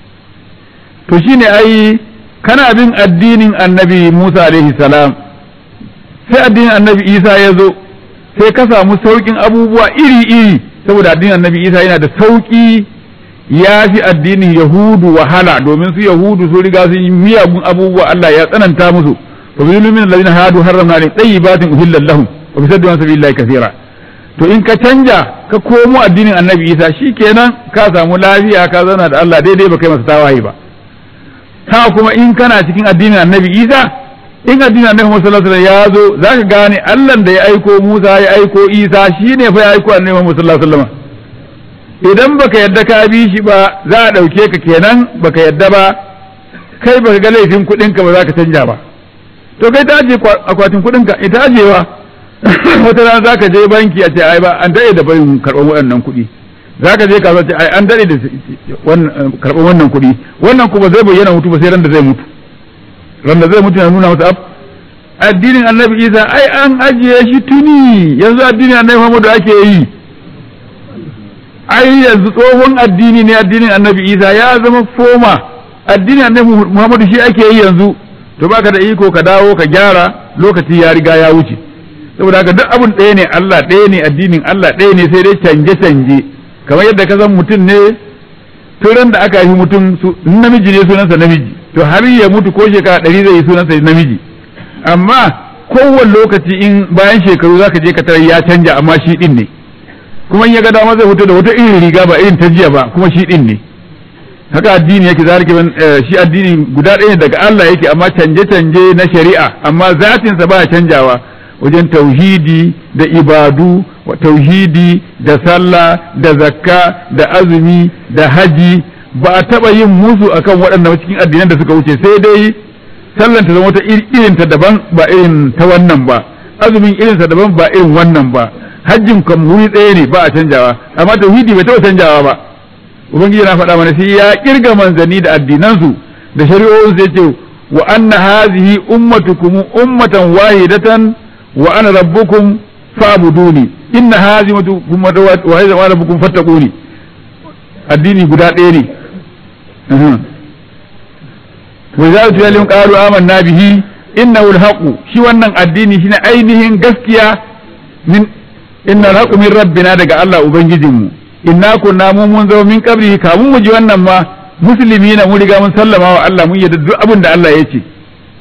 to shine ai kana bin addinin annabi Musa alaihi salam sai addinin annabi Isa ya zo sai ka samu sauƙin abubuwa iri-iri saboda addinin annabi Isa yana da sauƙi ya fi addinin Yahudu wahala domin su Yahudu su riga sun yi miyagun abubuwa Allah ya tsananta musu wa bi min alladhina hadu harramna alayhim tayyibatin uhillat lahum wa bi saddu an sabilillahi kathira to in ka canja ka komo addinin annabi Isa shikenan ka samu lafiya ka zauna da Allah daidai ba kai masa tawaye ba ha kuma in kana cikin addinin annabi Isa in addinin annabi Muhammad sallallahu alaihi wasallam ya zo zaka gane Allah da ya aiko Musa ya aiko Isa shine fa ya aiko annabi Muhammad sallallahu alaihi wasallam idan baka yadda ka bi shi ba za a dauke ka kenan baka yadda ba kai baka ga laifin kuɗin ka ba za ka canja ba to kai ta aje akwatin kuɗin ka ita ajewa wata rana za ka je banki a ce ai ba an daɗe da barin karɓar waɗannan kuɗi za ka je kasuwa ce ai an daɗe da karɓar wannan kuɗi wannan kuma zai bayyana mutu ba sai ran da zai mutu ran da zai mutu na nuna masa ab addinin annabi isa ai an ajiye shi tuni yanzu addinin annabi muhammadu ake yi ai yanzu tsohon addini ne addinin annabi isa ya zama foma addinin annabi muhammadu shi ake yi yanzu to baka da iko ka dawo ka gyara lokaci ya riga ya wuce saboda haka duk abun ɗaya ne Allah ɗaya ne addinin Allah ɗaya ne sai dai canje canje kamar yadda ka san mutum ne turan da aka haifi mutum namiji ne sunansa namiji to har ya mutu ko shekara ɗari zai yi sunansa namiji amma kowane lokaci in bayan shekaru zaka je ka tarar ya canja amma shi ɗin ne kuma in ya ga dama zai fito da wata irin riga ba irin ta jiya ba kuma shi ɗin ne haka addini yake zalika shi addini guda ɗaya daga Allah yake amma canje canje na shari'a amma zatinsa ba canjawa wajen tauhidi da ibadu wa tauhidi da sallah da zakka da azumi da haji ba a taɓa yin musu akan waɗannan cikin addinan da suka wuce sai dai sallan ta zama wata irin ta daban ba irin ta wannan ba azumin irin sa daban ba irin wannan ba hajjin kan wuri ɗaya ne ba a canjawa amma tauhidi bai taɓa canjawa ba ubangiji na faɗa mana sai ya kirga manzanni da addinansu da shari'o'in sai ce wa anna hazihi ummatukum ummatan wahidatan wa ana rabbukum fa'buduni inna hazihi ummatan wahidatan wa rabbukum fattaquni addini guda ɗaya ne wa idza tuyalim qalu amanna bihi innahu alhaqu shi wannan addini shine ainihin gaskiya min inna alhaqu min rabbina daga Allah ubangijinmu inna kunna mu mun zama min kabri kamun mu ji wannan ma musulmi na mun riga mun sallama wa Allah mun yadda duk abin da Allah ya ce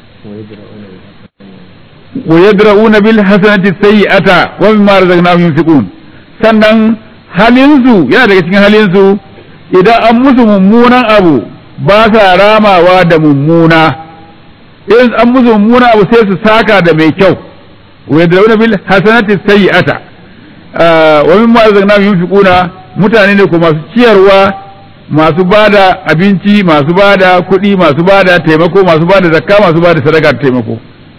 wa yadra'una bil hasanati sayyi'ata wa mimma razaqnahum yunfiqun sannan halin su yana daga cikin halin su idan an musu mummunan abu ba sa ramawa da mummuna in an musu mummunan abu sai su saka da mai kyau wa yadra'una bil hasanati sayyi'ata wa mimma razaqnahum yunfiquna mutane ne ko masu ciyarwa masu bada abinci masu bada kuɗi masu bada taimako masu bada zakka masu bada sadaka taimako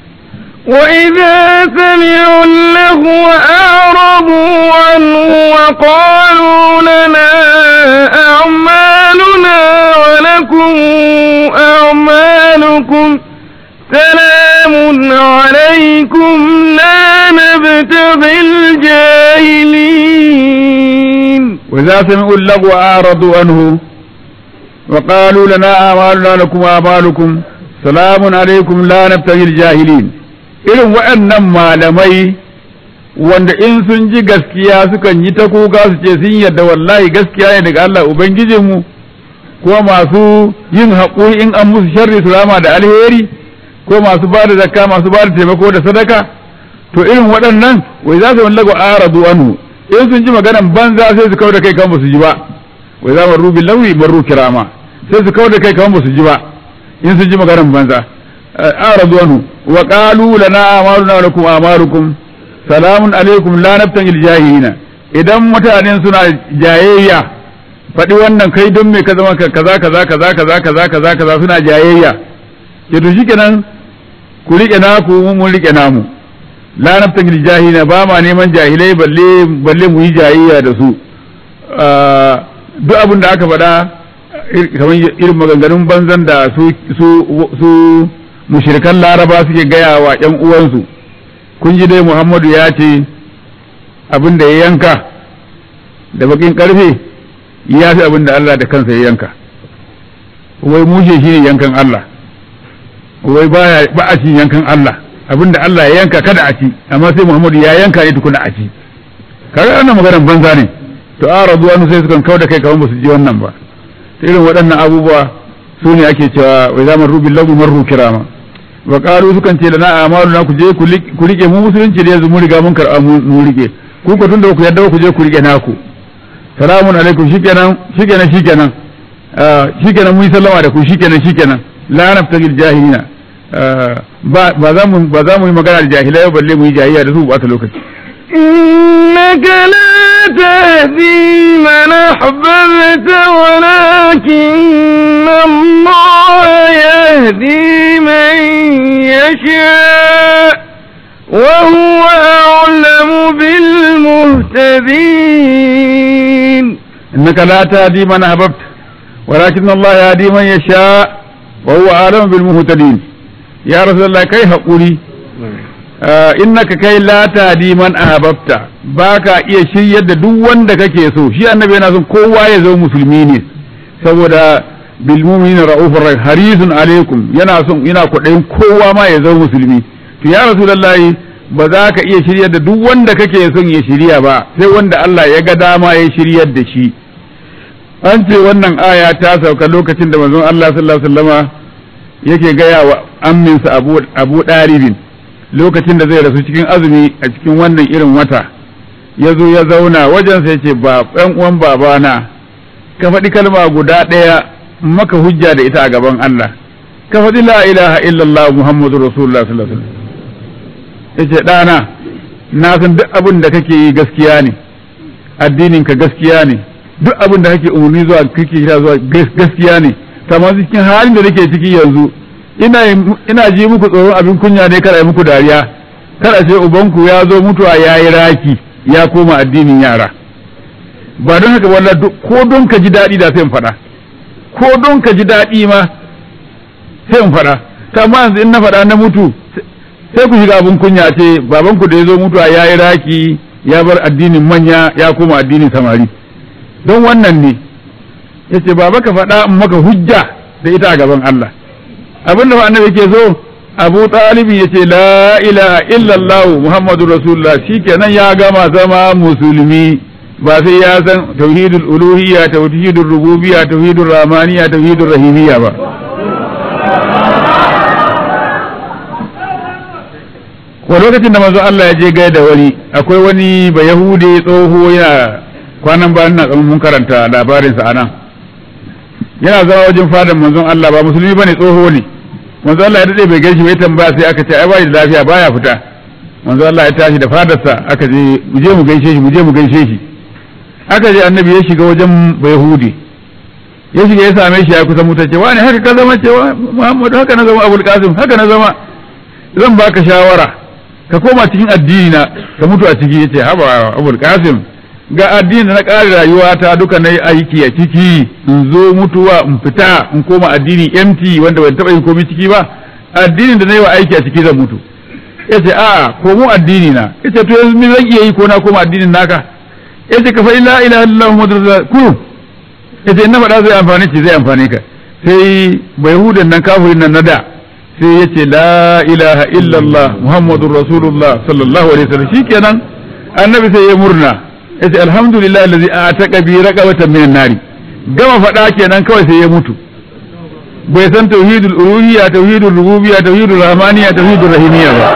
وإذا سمعوا اللغو أعرضوا عنه وقالوا لنا أعمالنا ولكم أعمالكم سلام عليكم لا نبتغي الجاهلين وإذا سمعوا اللغو أعرضوا عنه وقالوا لنا أعمالنا لكم أعمالكم سلام عليكم لا نبتغي الجاهلين irin waɗannan malamai wanda in sun ji gaskiya sukan yi ta kuka su ce sun yadda wallahi gaskiya ne daga Allah Ubangijinmu ko masu yin haƙuri in an musu sharri su rama da alheri ko masu ba da zakka masu ba da taimako da sadaka to irin waɗannan wai za su wallago aradu anhu in sun ji maganan banza sai su kawo da kai kan ba su ji ba wai za mu rubi lawi barru kirama sai su kawo da kai kan ba su ji ba in sun ji maganan banza aradu anhu wa qalu lana amaluna wa lakum amalukum salamun alaikum la nabtangil jahilina idan mutanen suna jayayya faɗi wannan kai don me ka zama kaza kaza kaza kaza kaza kaza kaza suna jayayya ke to shikenan ku rike naku mun rike namu la nabtangil jahilina ba ma neman jahilai balle balle mu yi jayayya da su duk abin da aka faɗa kamar irin maganganun banzan da su su su mushrikan laraba suke gaya wa ƴan uwansu kun ji dai muhammadu ya ce abin da ya yanka da bakin karfe ya fi abin da Allah da kansa ya yanka wai mushe shi ne yankan Allah wai baya ba a cin yankan Allah abin da Allah ya yanka kada a ci amma sai muhammadu ya yanka ne tukuna a ci kaga wannan maganar banza ne to a rabuwa sai sukan kau da kai kamar ba su ji wannan ba irin waɗannan abubuwa su ne ake cewa wai zaman rubin lagu marru kirama wa qalu sukan ce lana amalu na ku je ku rike mu musulunci da yanzu mun riga mun karɓa mu rike ku ku tunda ku yadda ku je ku rike naku salamun alaikum shikenan shikenan shikenan shikenan mun sallama da ku shikenan shikenan la naftagil jahilina ba ba za mu ba za mu yi magana da jahilai balle mu yi jahiliya da su ba ta lokaci إنك لا تهدي من أحببت ولكن الله يهدي من يشاء وهو أعلم بالمهتدين إنك لا تهدي من أحببت ولكن الله يهدي من يشاء وهو أعلم بالمهتدين يا رسول الله كيف أقولي innaka kai la tahdi man ahbabta baka iya shiryar da duk wanda kake so shi annabi yana son kowa ya zo musulmi ne saboda bil mu'minina ra'ufur rahim harisun alaikum yana son yana kudayin kowa ma ya zo musulmi to ya rasulullahi ba za ka iya shiryar da duk wanda kake son ya shirya ba sai wanda Allah ya ga dama ya shiryar da shi an ce wannan aya ta sauka lokacin da manzon Allah sallallahu alaihi wasallama yake gaya wa amminsa Abu Abu Daribin lokacin da zai rasu cikin azumi a cikin wannan irin wata ya zo ya zauna wajen sai ce ba ɗan uwan babana ka faɗi kalma guda ɗaya maka hujja da ita a gaban Allah ka faɗi la ilaha illallah muhammadu rasulullah sallallahu alaihi wasallam yace ɗana na san duk abin da kake yi gaskiya ne addinin ka gaskiya ne duk abin da kake umarni zuwa kake kira zuwa gaskiya ne kamar cikin halin da nake ciki yanzu ina ina ji muku tsoron abin kunya ne kada yi muku dariya kada sai ubanku ya zo mutuwa ya yi raki ya koma addinin yara ba don haka wallah ko don ka ji daɗi da sai in faɗa ko don ka ji daɗi ma sai in faɗa kama yanzu in na faɗa na mutu sai ku shiga abin kunya ce babanku da ya zo mutuwa ya yi raki ya bar addinin manya ya koma addinin samari don wannan ne ya ce baba ka faɗa in maka hujja da ita a gaban Allah abin da annabi ke so abu talibin ya ce la ilaha illallah muhammadu rasulullah shikenan ya gama zama musulmi ba sai ya san tauhidul uluhiyya tauhidul rububiyya tauhidul rahmaniyya tauhidul rahimiyya ba ko lokacin da manzo Allah ya je gaida wani akwai wani ba yahude tsoho yana kwanan bayan na mun karanta labarinsa anan yana zama wajen fadan manzon Allah ba musulmi bane tsoho ne manzon Allah ya dade bai gaishe bai tambaya sai aka ce ai bai da lafiya baya fita manzon Allah ya tashi da fadarsa aka je mu je mu gaishe shi mu je mu gaishe shi aka je annabi ya shiga wajen bayahudi ya shiga ya same shi ya kusa mutu ce wani haka ka zama cewa Muhammadu haka na zama Abul Qasim haka na zama zan baka shawara ka koma cikin addini na ka mutu a ciki yace haba Abul Qasim ga addini da na ƙare rayuwata duka na yi aiki a ciki in zo mutuwa in fita in koma addini empty wanda ban taɓa yin komai ciki ba addinin da na yi wa aiki a ciki zan mutu ya ce a komo addini na ya ce to yanzu me zan iya yi ko na koma addinin naka ya ce ka faɗi la ilaha illallah muhammadu rasulullah kurum ya ce in na faɗa zai amfani ce zai amfani ka sai bai hudan nan kafirin nan na da sai ya ce la ilaha illallah muhammadu rasulullah sallallahu alaihi wasallam shikenan annabi sai ya murna yace alhamdulillah allazi ataka bi raqabatan minan nari gama faɗa kenan kawai sai ya mutu bai san tauhidul uluhiyya tauhidul rububiyya tauhidul rahmaniyya tauhidul rahimiyya ba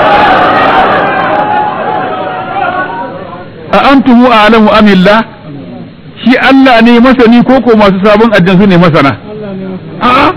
a antum a'lamu am illah shi Allah ne masani ko ko masu sabon addan su ne masana a'a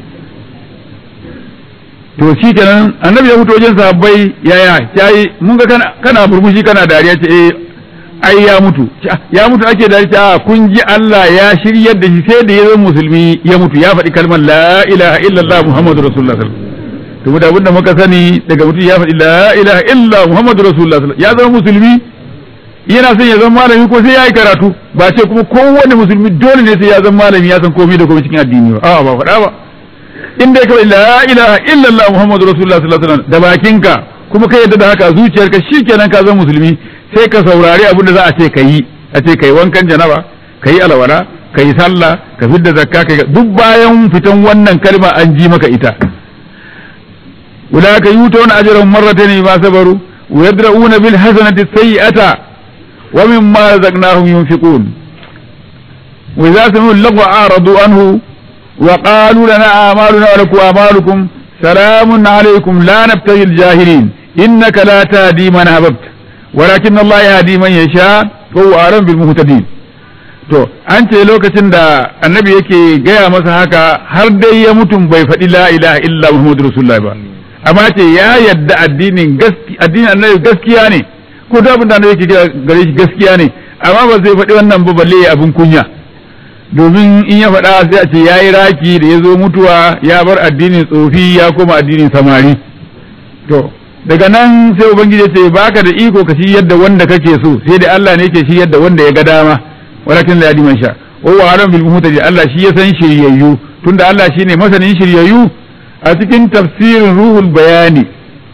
to shi kenan annabi ya fito wajen sahabbai yaya yayi mun ga kana kana burmushi kana dariya ce eh ai ya mutu ya mutu ake da a kun ji Allah ya shiryar da shi sai da ya zama musulmi ya mutu ya faɗi kalmar la ilaha illallah muhammadu rasulullah to mu da abinda muka sani daga mutum ya faɗi la ilaha illallah muhammadu rasulullah ya zama musulmi yana son ya zama malami ko sai ya yi karatu ba ce kuma kowane musulmi dole ne sai ya zama malami ya san komai da komai cikin addini ba a'a ba faɗa ba in dai kawai la ilaha illallah muhammadu rasulullah sallallahu alaihi wasallam da bakinka kuma ka yadda da haka zuciyarka shikenan ka zama musulmi sai ka saurari abin da za a ce ka yi a ce ka yi wankan janaba ka yi alwala ka yi sallah ka fidda zakka ka duk bayan fitan wannan kalma an ji maka ita ulaka yutuna ajrahum marratayn bima sabaru wa yadra'una bil hasanati sayyi'ata wa mimma razaqnahum yunfiqun wa idza sami'u lagwa aradu anhu wa qalu lana a'maluna wa lakum a'malukum salamun alaykum la nabtaghi al jahilin innaka la tahdi man ahbabta walakin Allah ya hadi man yasha wa huwa alam bil muhtadin to an ce lokacin da annabi yake gaya masa haka har dai ya mutum bai faɗi la ilaha illa muhammadu rasulullah ba amma ce ya yadda addinin gaskiya addinin annabi gaskiya ne ko da abin da annabi yake gare shi gaskiya ne amma ba zai faɗi wannan ba balle ya abin kunya domin in ya faɗa sai a ce ya yi raki da ya zo mutuwa ya bar addinin tsofi ya koma addinin samari to daga nan sai ubangiji ya ce baka da iko ka shi yadda wanda kake so sai da Allah ne yake shi yadda wanda ya ga dama walakin la yadiman sha wa huwa alam bil muhtadi Allah shi ya san shiryayyu tunda Allah shine masanin shiryayyu a cikin tafsirin ruhul bayani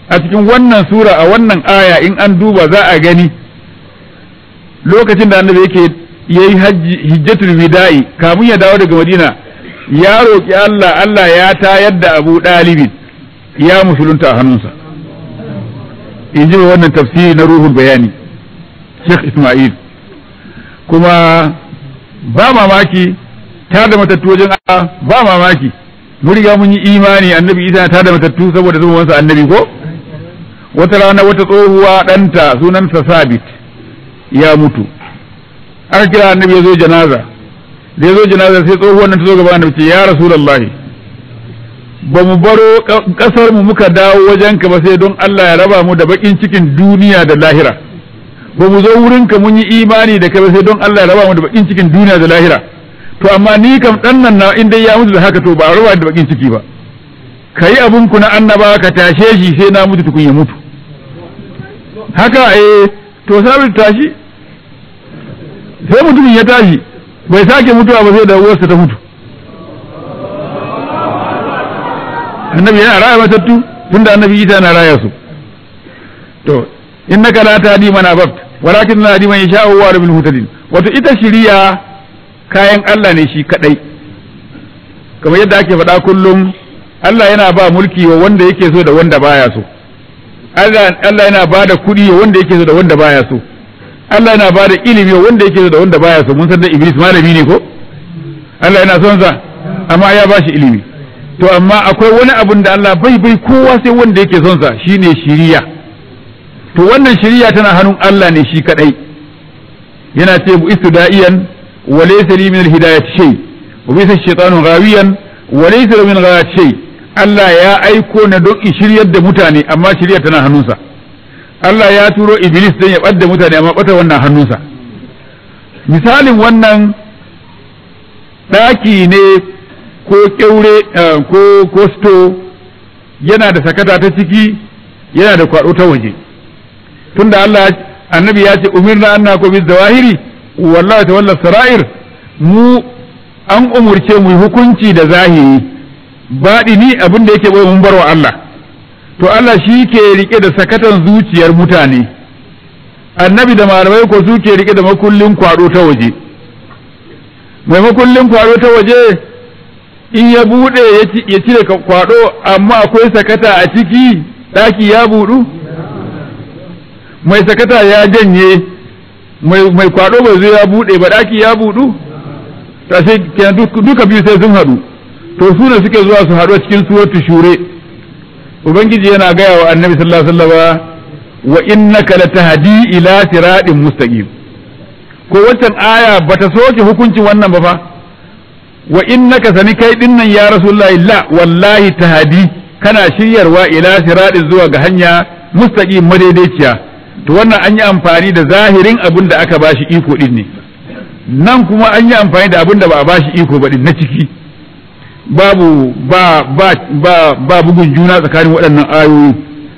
a cikin wannan sura a wannan aya in an duba za a gani lokacin da annabi yake yayi hajji hijjatul wida'i kamun ya dawo daga madina ya roki Allah Allah ya tayar da Abu Dalibin ya musulunta a hannunsa in ji wannan tafsiri na ruhul bayani Sheikh Ismail kuma ba mamaki ta da matattu wajen Allah ba mamaki mun riga mun yi imani annabi Isa ta da matattu saboda zuwansa annabi ko wata rana wata tsohuwa ɗanta sunansa Sabit ya mutu aka kira annabi ya zo janaza da ya zo janaza sai tsohuwan nan ta zo gaba annabi ce ya rasulullahi ba mu baro kasar mu muka dawo wajenka ba sai don Allah ya raba mu da bakin cikin duniya da lahira ba mu zo wurinka mun yi imani da kai ba sai don Allah ya raba mu da bakin cikin duniya da lahira to amma ni kam dan nan na in dai ya mutu da haka to ba a raba da bakin ciki ba kai abun ku na annaba ka tashe shi sai na mutu tukun ya mutu haka eh to sabir tashi sai mutumin ya tashi bai sake mutuwa ba sai da uwarsa ta mutu annabi yana raya matattu tunda annabi isa na raya su to innaka la tahdi man ababt walakin la tahdi man yasha'u wa rabbil mutadin wato ita shiriya kayan Allah ne shi kadai kamar yadda ake faɗa kullum Allah yana ba mulki wa wanda yake so da wanda baya so Allah yana ba da kuɗi wa wanda yake so da wanda baya so Allah yana ba da ilimi wa wanda yake so da wanda baya so mun san da Iblis malami ne ko Allah yana son sa amma ya ba shi ilimi to amma akwai wani abun da Allah bai bai kowa sai wanda yake son sa shine shiriya to wannan shiriya tana hannun Allah ne shi kadai yana ce bu istida'iyan wa laysa li min al-hidayat shay wa bisa shaytanu ghawiyan wa laysa min ghayat shay Allah ya aiko na don in shiryar da mutane amma shiryar tana hannunsa Allah ya turo Iblis don ya ɓadda mutane amma ɓata wannan hannunsa misalin wannan ɗaki ne ko ƙyaure ko ko sto yana da sakata ta ciki yana da kwaɗo ta waje tunda Allah annabi ya ce umirna anna ko bi zawahiri wallahi tawalla sara'ir mu an umurce mu hukunci da zahiri baɗi ni abin da yake bai mun barwa Allah to Allah shi ke rike da sakatan zuciyar mutane annabi da malamai ko su ke rike da makullin kwado ta waje mai makullin kwado ta waje in ya bude ya cire kwado amma akwai sakata a ciki ɗaki ya budu mai sakata ya janye mai kwado bai zo ya bude ba ɗaki ya budu ta sai duka biyu sai sun haɗu to su ne suke zuwa su haɗu a cikin suratu shure ubangiji yana gaya wa annabi sallallahu alaihi wasallam wa innaka latahdi ila siratin mustaqim ko wancan aya bata soke hukuncin wannan ba fa wa innaka sani kai dinnan ya rasulullahi la wallahi tahdi kana shiryarwa ila siratin zuwa ga hanya mustaqim madaidaiciya to wannan an yi amfani da zahirin abin da aka bashi iko din ne nan kuma an yi amfani da abin da ba a bashi iko ba din na ciki babu ba ba ba ba bugun juna tsakanin waɗannan ayoyi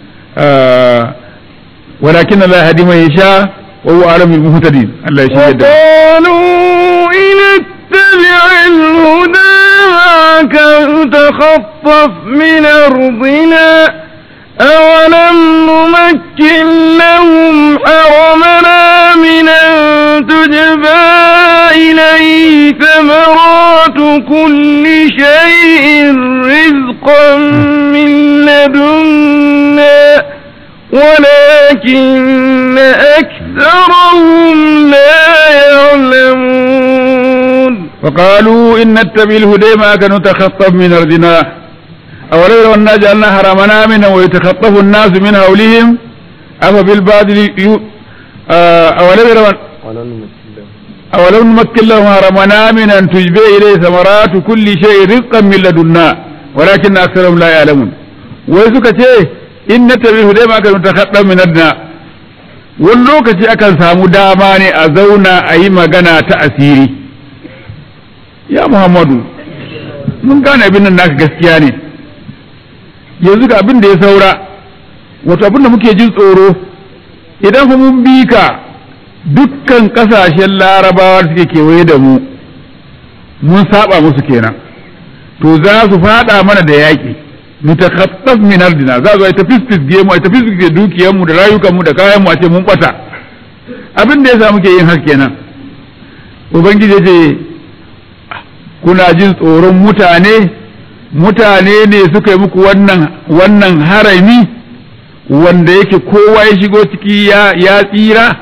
walakin Allah hadi mai sha wa huwa alamul muhtadin Allah ya shirya da qalu in ittabi' al-huda ka takhaffaf min ardina أولم نمكن لهم حرمنا من أن تجبى إليه ثمرات كل شيء رزقا من لدنا ولكن أكثرهم لا يعلمون وقالوا إن نتبع الهدى ما كانوا تخطف من أرضنا أولو لو أنا جعلنا حرمنا منه ويتخطف الناس من حولهم أفبالباطل يو... أولو لو أولو نمكن لهم حرمنا من أن تجبى إليه ثمرات كل شيء رزقا من لدنا ولكن أكثرهم لا يعلمون ويسوك إن نتبع الهدى ما كانوا تخطف من أرضنا wani lokaci akan samu dama ne a zauna a yi magana ta asiri ya muhammadu mun gane abin nan naka gaskiya ne yanzu ga abin da ya saura wato abin da muke jin tsoro idan fa mun bi ka dukkan kasashen larabawa da suke kewaye da mu mun saba musu kenan to za su fada mana da yaƙi mutakhaffaf min ardina za zo ta fisfisge mu ta fisfisge dukiyar mu da rayukan mu da kayan mu a ce mun bata abin da yasa muke yin haka kenan ubangiji ce kuna jin tsoron mutane mutane ne suka yi muku wannan wannan harami wanda yake kowa ya shigo ciki ya ya tsira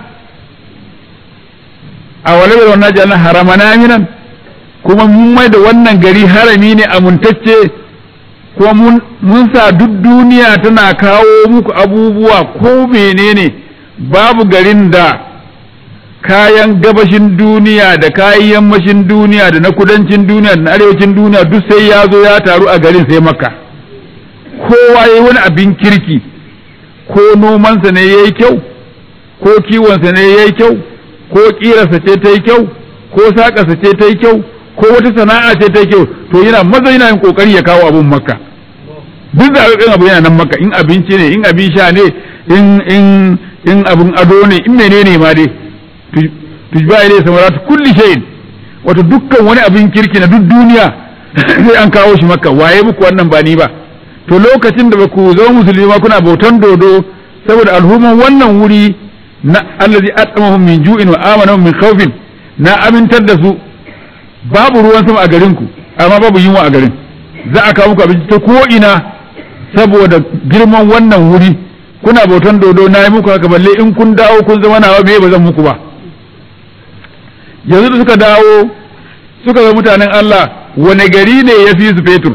a walabar wannan jana haramana minan kuma mun mai da wannan gari harami ne amintacce kuma mun sa duk duniya tana kawo muku abubuwa ko menene babu garin da kayan gabashin duniya da kayan yammashin duniya da na kudancin duniya da na arewacin duniya duk sai ya zo ya taru a garin sai maka kowa ya yi wani abin kirki ko nomansa ne ya yi kyau ko kiwonsa ne ya yi kyau ko ƙirarsa ce ta yi kyau ko saƙarsa ce ta yi kyau ko wata sana'a ce ta yi kyau to yana maza yana yin ƙoƙari ya kawo abin makka duk zaɓaɓɓen abu yana nan makka in abinci ne in abin sha ne in in in abin ado ne in menene ma dai tujba ilai samarat kulli shay'in wato dukkan wani abin kirki na duk duniya sai an kawo shi makka waye muku wannan ba ni ba to lokacin da baku zama musulmi ma kuna bautan dodo saboda alhuman wannan wuri na allazi at'amahum min ju'in wa amanahum min khawfin na amintar da su babu ruwan sama a garin ku amma babu yunwa a garin za a kawo muku abinci ta ko ina saboda girman wannan wuri kuna bautan dodo na yi muku haka balle in kun dawo kun zama nawa me ba zan muku ba yanzu da suka dawo suka ga mutanen Allah wane gari ne ya fi su fetur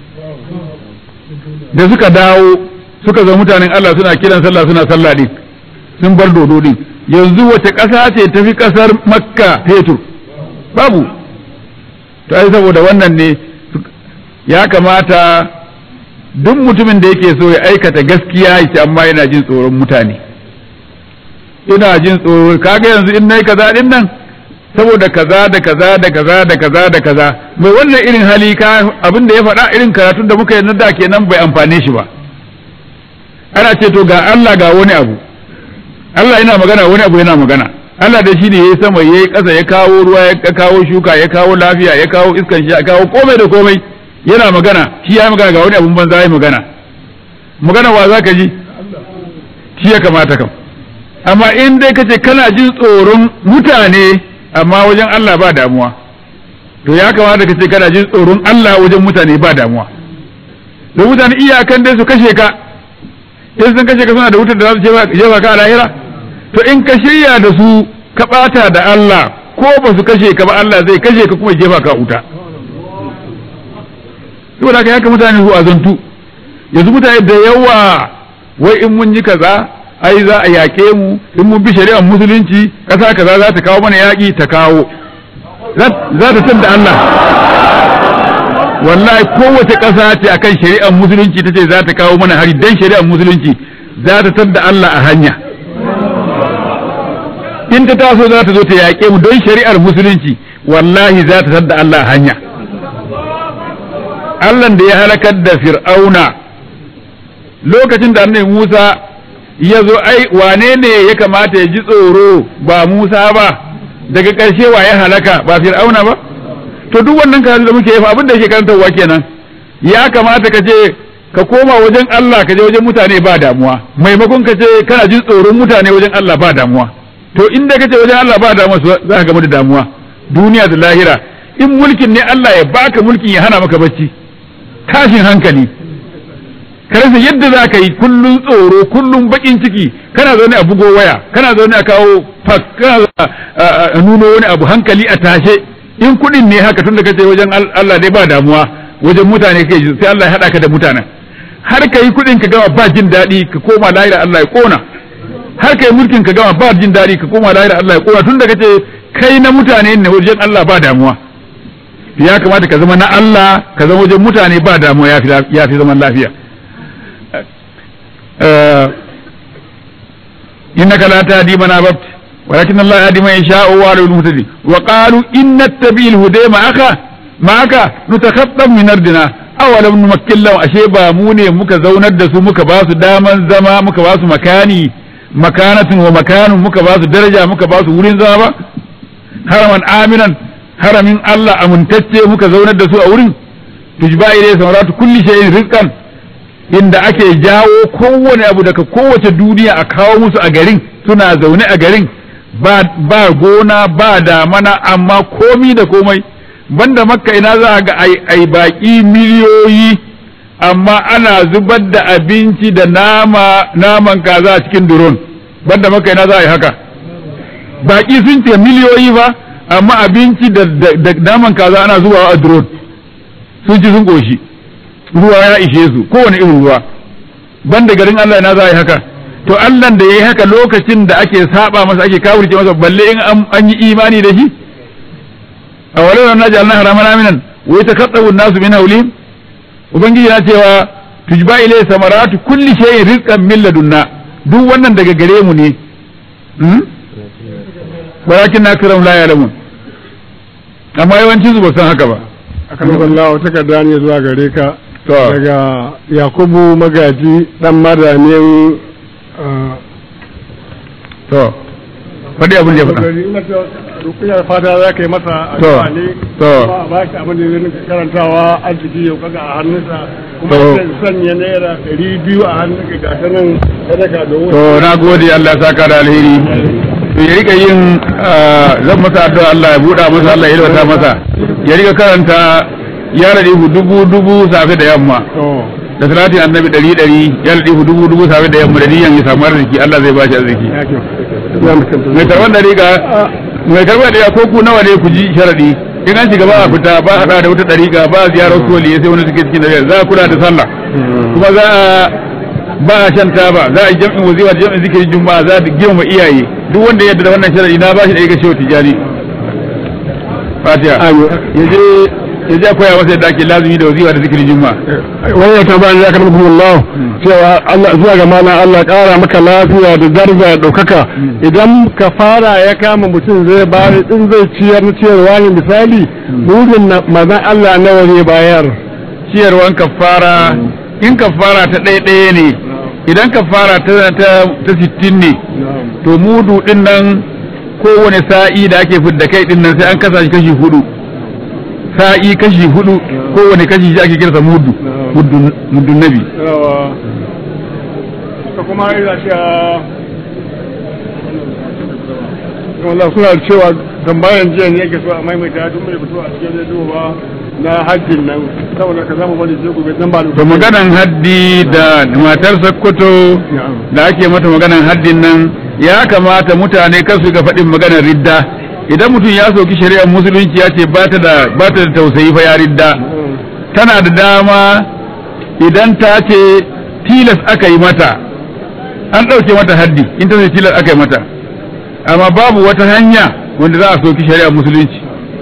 da suka dawo suka ga mutanen Allah suna kiran sallah suna sallah din sun bar dodo din yanzu wace ƙasa ce ta fi ƙasar makka fetur babu to ai saboda wannan ne ya kamata duk mutumin da yake so ya aikata gaskiya ya amma yana jin tsoron mutane ina jin tsoro kaga yanzu in nayi kaza din nan saboda kaza da kaza da kaza da kaza da kaza mai wannan irin hali ka abin da ya faɗa irin karatun da muka yi na da kenan bai amfane shi ba ana ce to ga Allah ga wani abu Allah yana magana wani abu yana magana Allah da shi ne yayi sama yayi ƙasa ya kawo ruwa ya kawo shuka ya kawo lafiya ya kawo iskan shi ya kawo komai da komai yana magana shi ya magana ga wani abun banza ya magana magana wa za ka ji shi ya kamata kam amma in dai kace kana jin tsoron mutane amma wajen Allah ba damuwa to ya kamata kace kana jin tsoron Allah wajen mutane ba damuwa da mutane iyakan dai su kashe ka in sun kashe ka suna da wutar da za su jefa ka a lahira to in ka shirya da su ka bata da Allah ko ba su kashe ka ba Allah zai kashe ka kuma jefa ka wuta saboda haka haka mutane su azantu yanzu mutane da yawa wai in mun yi kaza ai za a yaƙe mu in mun bi shari'ar musulunci ƙasa kaza za ta kawo mana yaƙi ta kawo za ta tanda Allah wallahi kowace ƙasa ce akan shari'ar musulunci ta ce za ta kawo mana hari dan shari'ar musulunci za ta tanda Allah a hanya in ta taso za ta zo ta yaƙe mu don shari'ar musulunci wallahi za ta tanda Allah a hanya Allah da ya halakar da fir'auna lokacin da annabi Musa ya zo ai wane ne ya kamata ya ji tsoro ba Musa ba daga ƙarshe wa ya halaka ba fir'auna ba to duk wannan karatu da muke yi fa abin da yake karantarwa kenan ya kamata ka je ka koma wajen Allah ka je wajen mutane ba damuwa maimakon ka ce kana jin tsoron mutane wajen Allah ba damuwa to inda ka ce wajen Allah ba damuwa za ka gamu da damuwa duniya da lahira in mulkin ne Allah ya baka mulkin ya hana maka bacci tashin hankali ka rasa yadda za ka yi kullum tsoro kullum bakin ciki kana zaune a bugo waya kana zaune a kawo fak kana a nuno wani abu hankali a tashe in kuɗin ne haka tun da kace wajen Allah dai ba damuwa wajen mutane kai sai Allah ya haɗa ka da mutanen har ka yi kuɗin ka gama ba jin daɗi ka koma lahira Allah ya kona har ka yi mulkin ka gama ba jin daɗi ka koma lahira Allah ya kona tun da kace kai na mutane ne wajen Allah ba damuwa ya kamata ka zama na Allah ka zama wajen mutane ba damuwa ya fi zaman lafiya إنك لا تهدي من أحببت ولكن الله يهدي من يشاء وهو المهتدي وقالوا إن نتبع الهدى معك معك نتخطف من أرضنا أولم نمكن لهم أشي باموني muka zaunar da su muka ba su daman zama muka ba su makani makanatin wa makanun muka ba su daraja muka ba su wurin zama ba haraman aminan haramin Allah amintacce muka zaunar da su a wurin tujba ilai samaratu kulli shay'in rizqan inda ake jawo kowane abu daga kowace duniya a kawo musu a garin suna zaune a garin ba, ba gona ba damana amma komi da komai banda makka ina za ga ai, ai baki miliyoyi amma ana zubar da abinci da nama naman kaza a cikin duron banda makka ina za a yi haka baki sun ce miliyoyi ba amma abinci da, da, da naman kaza ana zubawa a duron sun ci sun koshi ruwa ya ishe su kowane irin ruwa banda garin Allah ina za a yi haka to Allah da yayi haka lokacin da ake saba masa ake kawurce masa balle in an yi imani da shi a walau na ja'alna haraman aminan wa yatakaddabu an-nasu min hawlihim ubangiji na cewa tujba ilay samaratu kulli shay'in rizqan min ladunna duk wannan daga gare mu ne walakin nakram la ya'lamun amma yawancin su ba san haka ba akan Allah wata takarda ne zuwa gare ka to daga Yakubu Magaji dan madamin to faɗi abin da ya faɗa Rukuyar fata za ka yi masa To, addu'a ne to. kuma a ba shi abin da zai rinka karantawa arziki yau kaga a hannunsa kuma To. zai sanya naira ɗari biyu a hannunka ga ta nan sadaka da to na gode Allah ya saka da alheri to ya rika yin ah, zan masa addu'a Allah ya buɗa masa Allah ya yalwata masa ya rika karanta ya rade dubu dubu safe da yamma To, da salatin annabi ɗari ɗari ya rade dubu dubu safe da yamma da niyan ya samu arziki Allah zai ba shi arziki ya kyau. Ya mutum. mai karban da riga mai karban da ko ku nawa ne ku ji sharadi in an shiga ba a fita ba a hada da wata dariƙa ba a ziyarar koli sai wani suke cikin dariƙa za a kula da sallah kuma za a ba a shan taba za a yi jam'in wazifa da jam'in zikirin juma'a za a girmama iyaye duk wanda ya yarda da wannan sharadi na ba shi da ya gashe tijani fatiha Amin. ya je ya je a koya masa yadda ake lazumi da wazifa da zikirin juma'a wannan tambayar ya karɓi Allah cewa Allah zuwa ga mana Allah ƙara maka lafiya da daraja da ɗaukaka idan ka fara ya kama mutum zai bayar in zai ciyar na ciyarwa ne misali burin na mazan Allah nawa ne bayar ciyarwan kafara in kafara ta ɗaya ɗaya ne idan kafara ta ta ta sittin ne to mudu din nan kowane sa'i da ake fidda kai din nan sai an kasa shi kashi hudu sa'i kashi hudu kowane kashi shi ake kirsa mudu muddun muddun nabi ka kuma ina shi a Allah suna cewa tambayan jiya ne yake so a maimaita duk mai fito a cikin rediyo ba na hajjin nan saboda ka zama bari sai gobe dan ba to maganan haddi da matar sakkwato da ake mata maganan haddin nan ya kamata mutane kar su ga faɗin maganar ridda idan mutum ya soki shari'ar musulunci ya ce ba ta da ba ta da tausayi fa ya ridda tana da dama idan ta ce tilas aka yi mata an ɗauke mata haddi in ta ce tilas aka yi mata amma babu wata hanya wanda za a soki shari'ar musulunci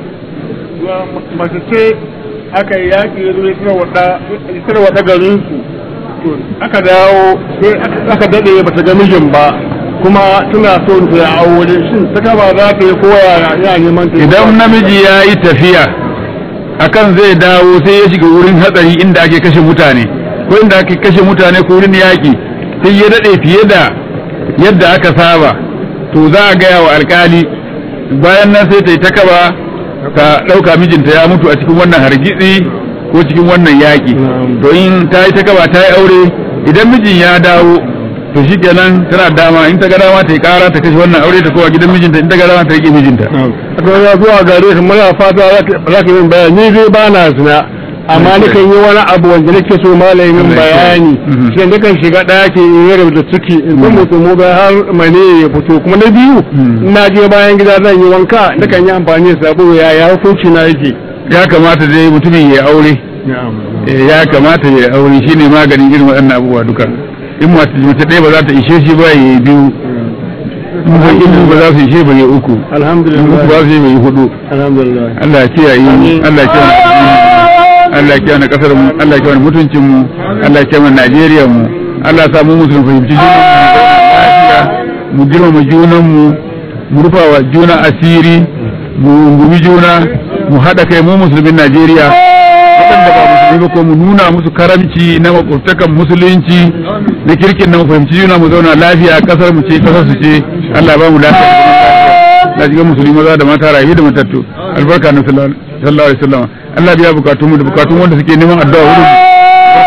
mace ce aka yi yaƙi ya zo ya tarwata garinsu aka dawo sai aka daɗe ba ta ga mijin ba kuma tana so ta ya aure shin ta kaba za ta yi koya ya neman ta idan namiji ya yi tafiya akan zai dawo sai ya shiga wurin hatsari inda ake kashe mutane ko inda ake kashe mutane ko wurin yaƙi sai ya daɗe fiye da yadda aka saba to za a gaya wa alkali bayan nan sai ta yi takaba ta ɗauka mijinta ya mutu a cikin wannan hargitsi ko cikin wannan yaƙi to in ta yi takaba ta yi aure idan mijin ya dawo to shi kenan tana dama in ta ga dama ta yi ƙara ta kashe wannan aure ta kowa gidan mijinta in ta ga dama ta riƙe mijinta to ya zuwa gare ka muna fata za ka yi bayani ni dai ba na zina amma nakan yi wani abu wanda nake so malamin bayani Mhm. sai nakan shiga ɗaki in yi da ciki in san mutum mu bai har mane ya fito kuma na biyu Mhm. na je bayan gida zan yi wanka nakan yi amfani da sabo ya ya hukunci na yake ya kamata dai mutumin ya aure Eh, ya kamata ya aure shine maganin irin waɗannan abubuwa duka in mace mace ɗaya ba za ta ishe shi ba ya yi biyu in ba uku ba za su ishe ba ya uku in uku ba alhamdulillah su yi ba ya hudu alhamdulillah Allah ya kiyaye mu Allah ya kiyaye mu Allah ya kiyaye na kasar mu Allah ya kiyaye mutuncin mu Allah ya kiyaye Najeriya mu Allah ya sa mu musulmi fahimci junan mu lafiya, mu girmama junan mu mu rufa wa juna asiri mu gumi juna mu haɗa kai mu musulmin Najeriya waɗanda ba musulmi ba ko mu nuna musu karamci na makwabtakan musulunci na kirkin na mu fahimci juna mu zauna lafiya kasar mu ce kasar su ce Allah ya ba mu lafiya na jiga musulmi maza da mata rayu da matattu albarka na sallallahu alaihi wasallam Allah biya bukatun mu da bukatun wanda suke neman addu'a wurin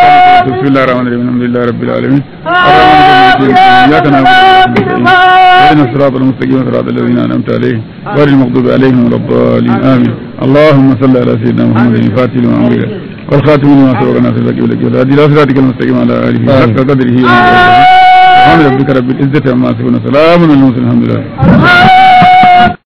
barakatuh bismillahir rahmanir rahim alhamdulillahi rabbil alamin arrahmanir rahim iyyaka na'budu wa iyyaka nasta'in ihdinas siratal mustaqim siratal ladzina an'amta alaihim ghayril maghdubi alaihim waladdallin amin اللهم صل على سيدنا محمد الفاتح لما أمر والخاتم لما سبق ناصر لك ولك والهادي إلى صراطك المستقيم على آله حق قدره ومقداره سبحان ربك رب العزة عما يصفون سلام على المرسلين الحمد لله